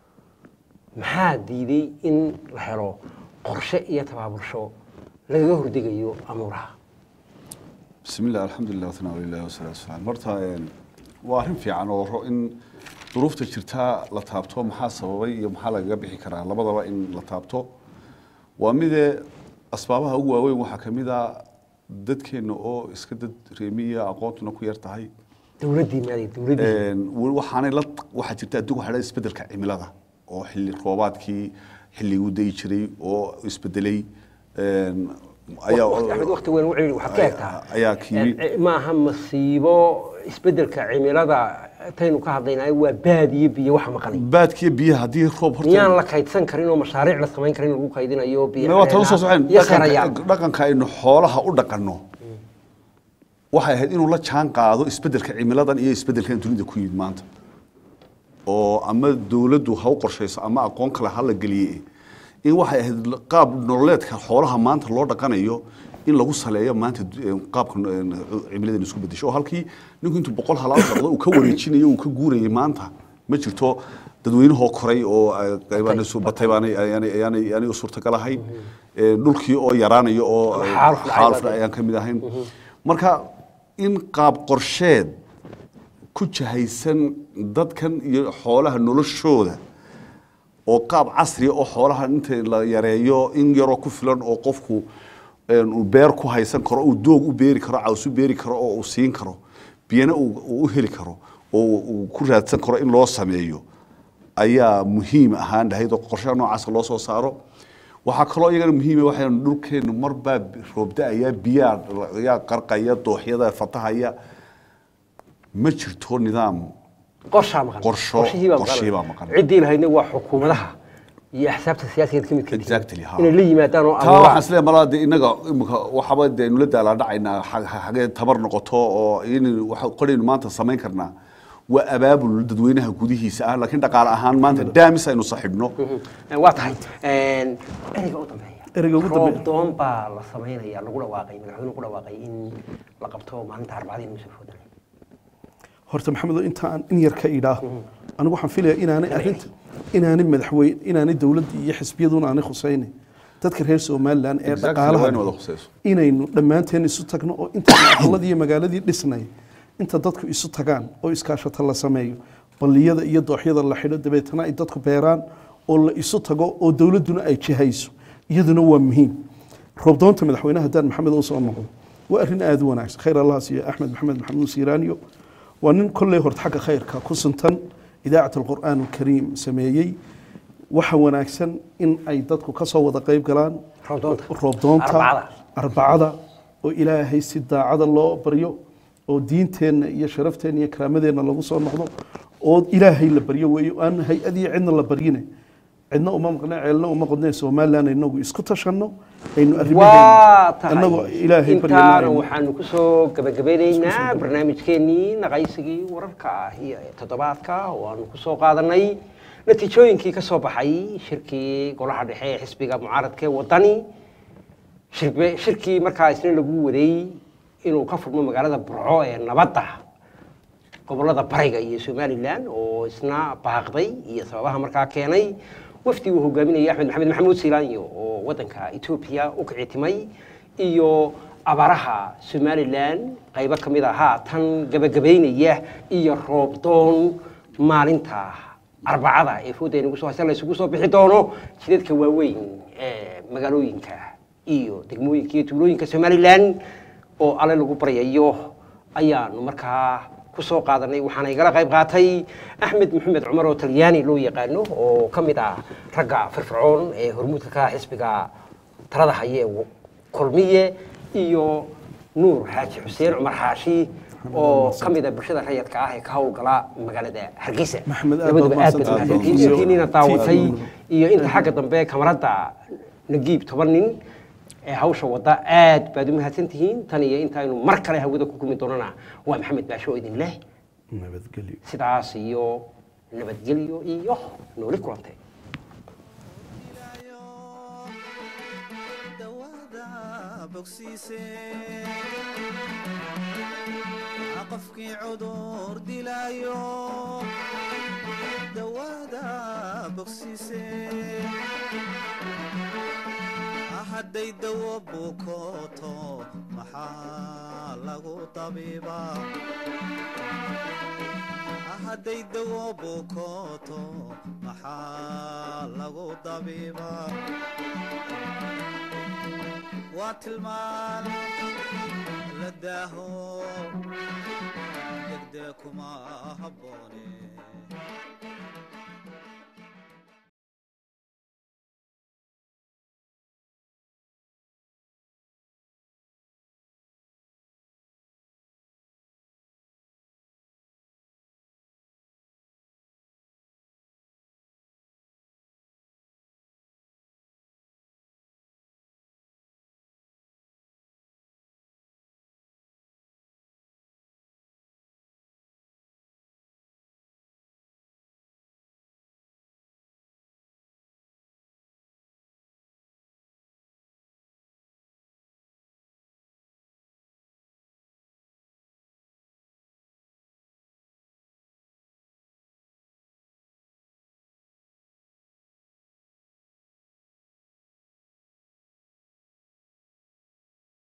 maxaa diiday in la helo qorshe iyo tabaabulsho lagaga hordegayo amuuraha بسم الله الحمد لله والثناء لله والصلاة والسلام مرتا waa arrin fiican oo ro in duruufta jirtaa la taabto maxaa sababay iyo maxaa lagaga bixi karaa labadaba in la taabto waa midee asbaabaha ugu waaweyn waxaa ka mid a dadkeenna oo iska dad reemiya aqoontuna ku yar tahay dowladdii maadi dowladdii Een, weli waxaanay la waxaa jirta adduunka waxaa la isbedelka cimilada oo xilli roobaadkii xilliguu dayi jiray oo isbedelay een, ayaa waqti axmed waqti weyn u celi waxaad ka egtaa ayaa kiimi Eh, maaha masiibo isbeddelka cimilada taynu ka hadlaynayo waa baadiyo biyo waxa maqanay baadkiyo biyaha haddii roob horta miyaan la kaydsan karin oo mashaariic la samayn karin lagu kaydinayo biyo Ma waa tan usoo soceen iyo seerayaal dhaqanka dhaqanka aynu xoolaha u dhaqanno waxay ahayd inuu la jaan qaado isbedelka cimiladan iyo isbedelkan dunida ku yimid maanta oo ama dowladdu ha u qorshayso ama aqoon kale ha la geliye in waxay ahayd qaab nololeedka xoolaha maanta loo dhaqanayo in lagu saleeyo maanta eh, qaabka eh, cimiladan isku bedesho oo halkii ninku intuu boqol halaal dhaqdo uu ka wareejinayo uu ka guurayay maanta ma jirto dadweynahoo koray oo eh, qaybaan isu batay baanay ayaanay ayaanay ayaanay u suurtagal ahayn Eh, dhulkii oo yaraanayo oo eh, Xaaluf dhacay xaaluf baa ayaan ka mid ahayn marka in qaab qorsheed ku jahaysan dadkan iyo xoolaha noloshooda oo qaab casri ah oo xoolaha inta la yareeyo in yaroo ku filan oo qofku een, uu beer ku haysan karo uu doog u beeri karo caws u beeri karo oo uu siin karo biyana uu uu u heli karo oo uu ku raadsan karo in loo sameeyo ayaa muhiim ahaan lahayd oo qorshaha noocaasa loo soo saaro waxaa kaloo iyagana muhiima waxaan dhulkeenu marbaa roobda-aya biyaa ayaa qarqaya dooxyada fatahaya ma jirto nidaam qorshaa maqan Qorsho- qorshihii baa qorshihii baa maqan. ciddii lahaydna waa xukuumadaha iyo axsaabta siyaasigeed ka mid ka Exactly, ha. inay la yimaadaan oo taa abuuraan. waxaan isleeyahay malaa dee innaga imika waxaba dee nula daalaa dhacaynaa xa- xa- xagee tabar noqoto oo in waxa qoraynu maanta samayn karnaa waa abaabul dadweynaha gudihiisa ah laakiin dhaqaale ahaan maanta daamis aynu saxibno Eh, waa tahay Een, ereyga u dambeeya Ereyga ugu dambeeya. roob doon baa la samaynaya lagu dhawaaqay madaxweynuhu ku dhawaaqay in la qabto maalinta arbacadii inuu soo foodanay horta maxamedo inta aan in yar ka idhaaho anigu waxaan filayaa inaanay arrinta inaanay madaxweyne inaanay dowladda iyo xisbiyaduna aanay khusaynin dadka reer somalilan ee Exactly, dhaqaalaha waa in wada khusayso. inaynu dhammaanteen isu tagno oo inta aqaladii iyo magaaladii dhisnay inta dadku isu tagaan oo iskaashata la sameeyo balliyada iyo dooxyada la xidho dabeetana ay dadku beeraan oo la isu tago oo dowladduna ay jihayso iyaduna waa muhiim roobdoonta madaxweynaha haddaan maxamed u soo noqdo waa arrin aada u wanaagsan khayr allah siiyo axmed maxamed maxamuud siiraaniyo waa nin kolley horta xagga khayrka ku suntan idaacat alqur'aan alkariim sameeyey waxa wanaagsan in ay dadku ka soo wada qayb galaan Roobdoonta. roobdoonta Arbacada. arbacada oo ilaahay si daacada loo baryo oo diinteenna iyo sharafteenna iyo karaamadeenna lagu soo noqdo oo ilaahay la baryo weeye aan hay-ad iyo cidna la baryine cidna uma maqne ceelna uma qodne somaliland inagu isku tashanno aynu waa arrimaheena tahay annagoo ilaahay intaana baryana waxaanu kusoo gabagabeyneynaa barnaamijkeenii naqaysigii wararka ah iyo toddobaadka oo aanu kusoo qaadanay natiijooyinkii ka soo baxay shirkii golaha dhexe ee xisbiga mucaaradka ee wadani shirbe- shirkii markaa isna lagu waday inuu ka furmo magaalada burco ee nabadda gobolada bariga iyo somalilan oo isna baaqday iyo sababaha markaa keenay wafdi uu hogaaminayay axmed maxamed maxamuud siilaanyo oo wadanka etoobiya u kicitimay iyo abaraha somalilan qaybo ka mid a haatan gabagabaynaya iyo roobdoon maalinta arbacada ee fooda nagu soo haysa la isugu soo bixi doono jidadka waaweyn ee magaalooyinka iyo degmooyinka iyo tuulooyinka somalilan oo alle lagu baryayo ayaanu markaa ku soo qaadanay waxaana igala qayb qaatay axmed maxamed cumar oo talyaani loo yaqaano oo ka mid ah ragga firfircoon ee hormuudka ka ah xisbiga talada haye ee kulmiye iyo nuur xaaji xuseen cumar xaashi oo ka mid ah bulshada rayadka ah ee ka howlgala magaalada hargeysa Maxamed, aad labaduba baad aad baad mahadsantahay. mahadsantihiin intiinina daawatay TV. iyo inta xagga dambe kamarada nagiib toban nin ee hawsha wadda aad baad u mahadsan tihiin tan iyo intaynu mar kale hawada ku kulmi doonana waa maxamed baasho oo idin leh nabadgelyo sidaas iyo nabadgelyo iyo nooli kulantay dawada bogsiise qofkii cudur dilaayo dawada bogsiise hadday dawo bukooto maxaa lagu tabiibaa hadday dawo bukooto maxaa lagu dabiibaa waa tilmaan la daaho degdee kuma habboone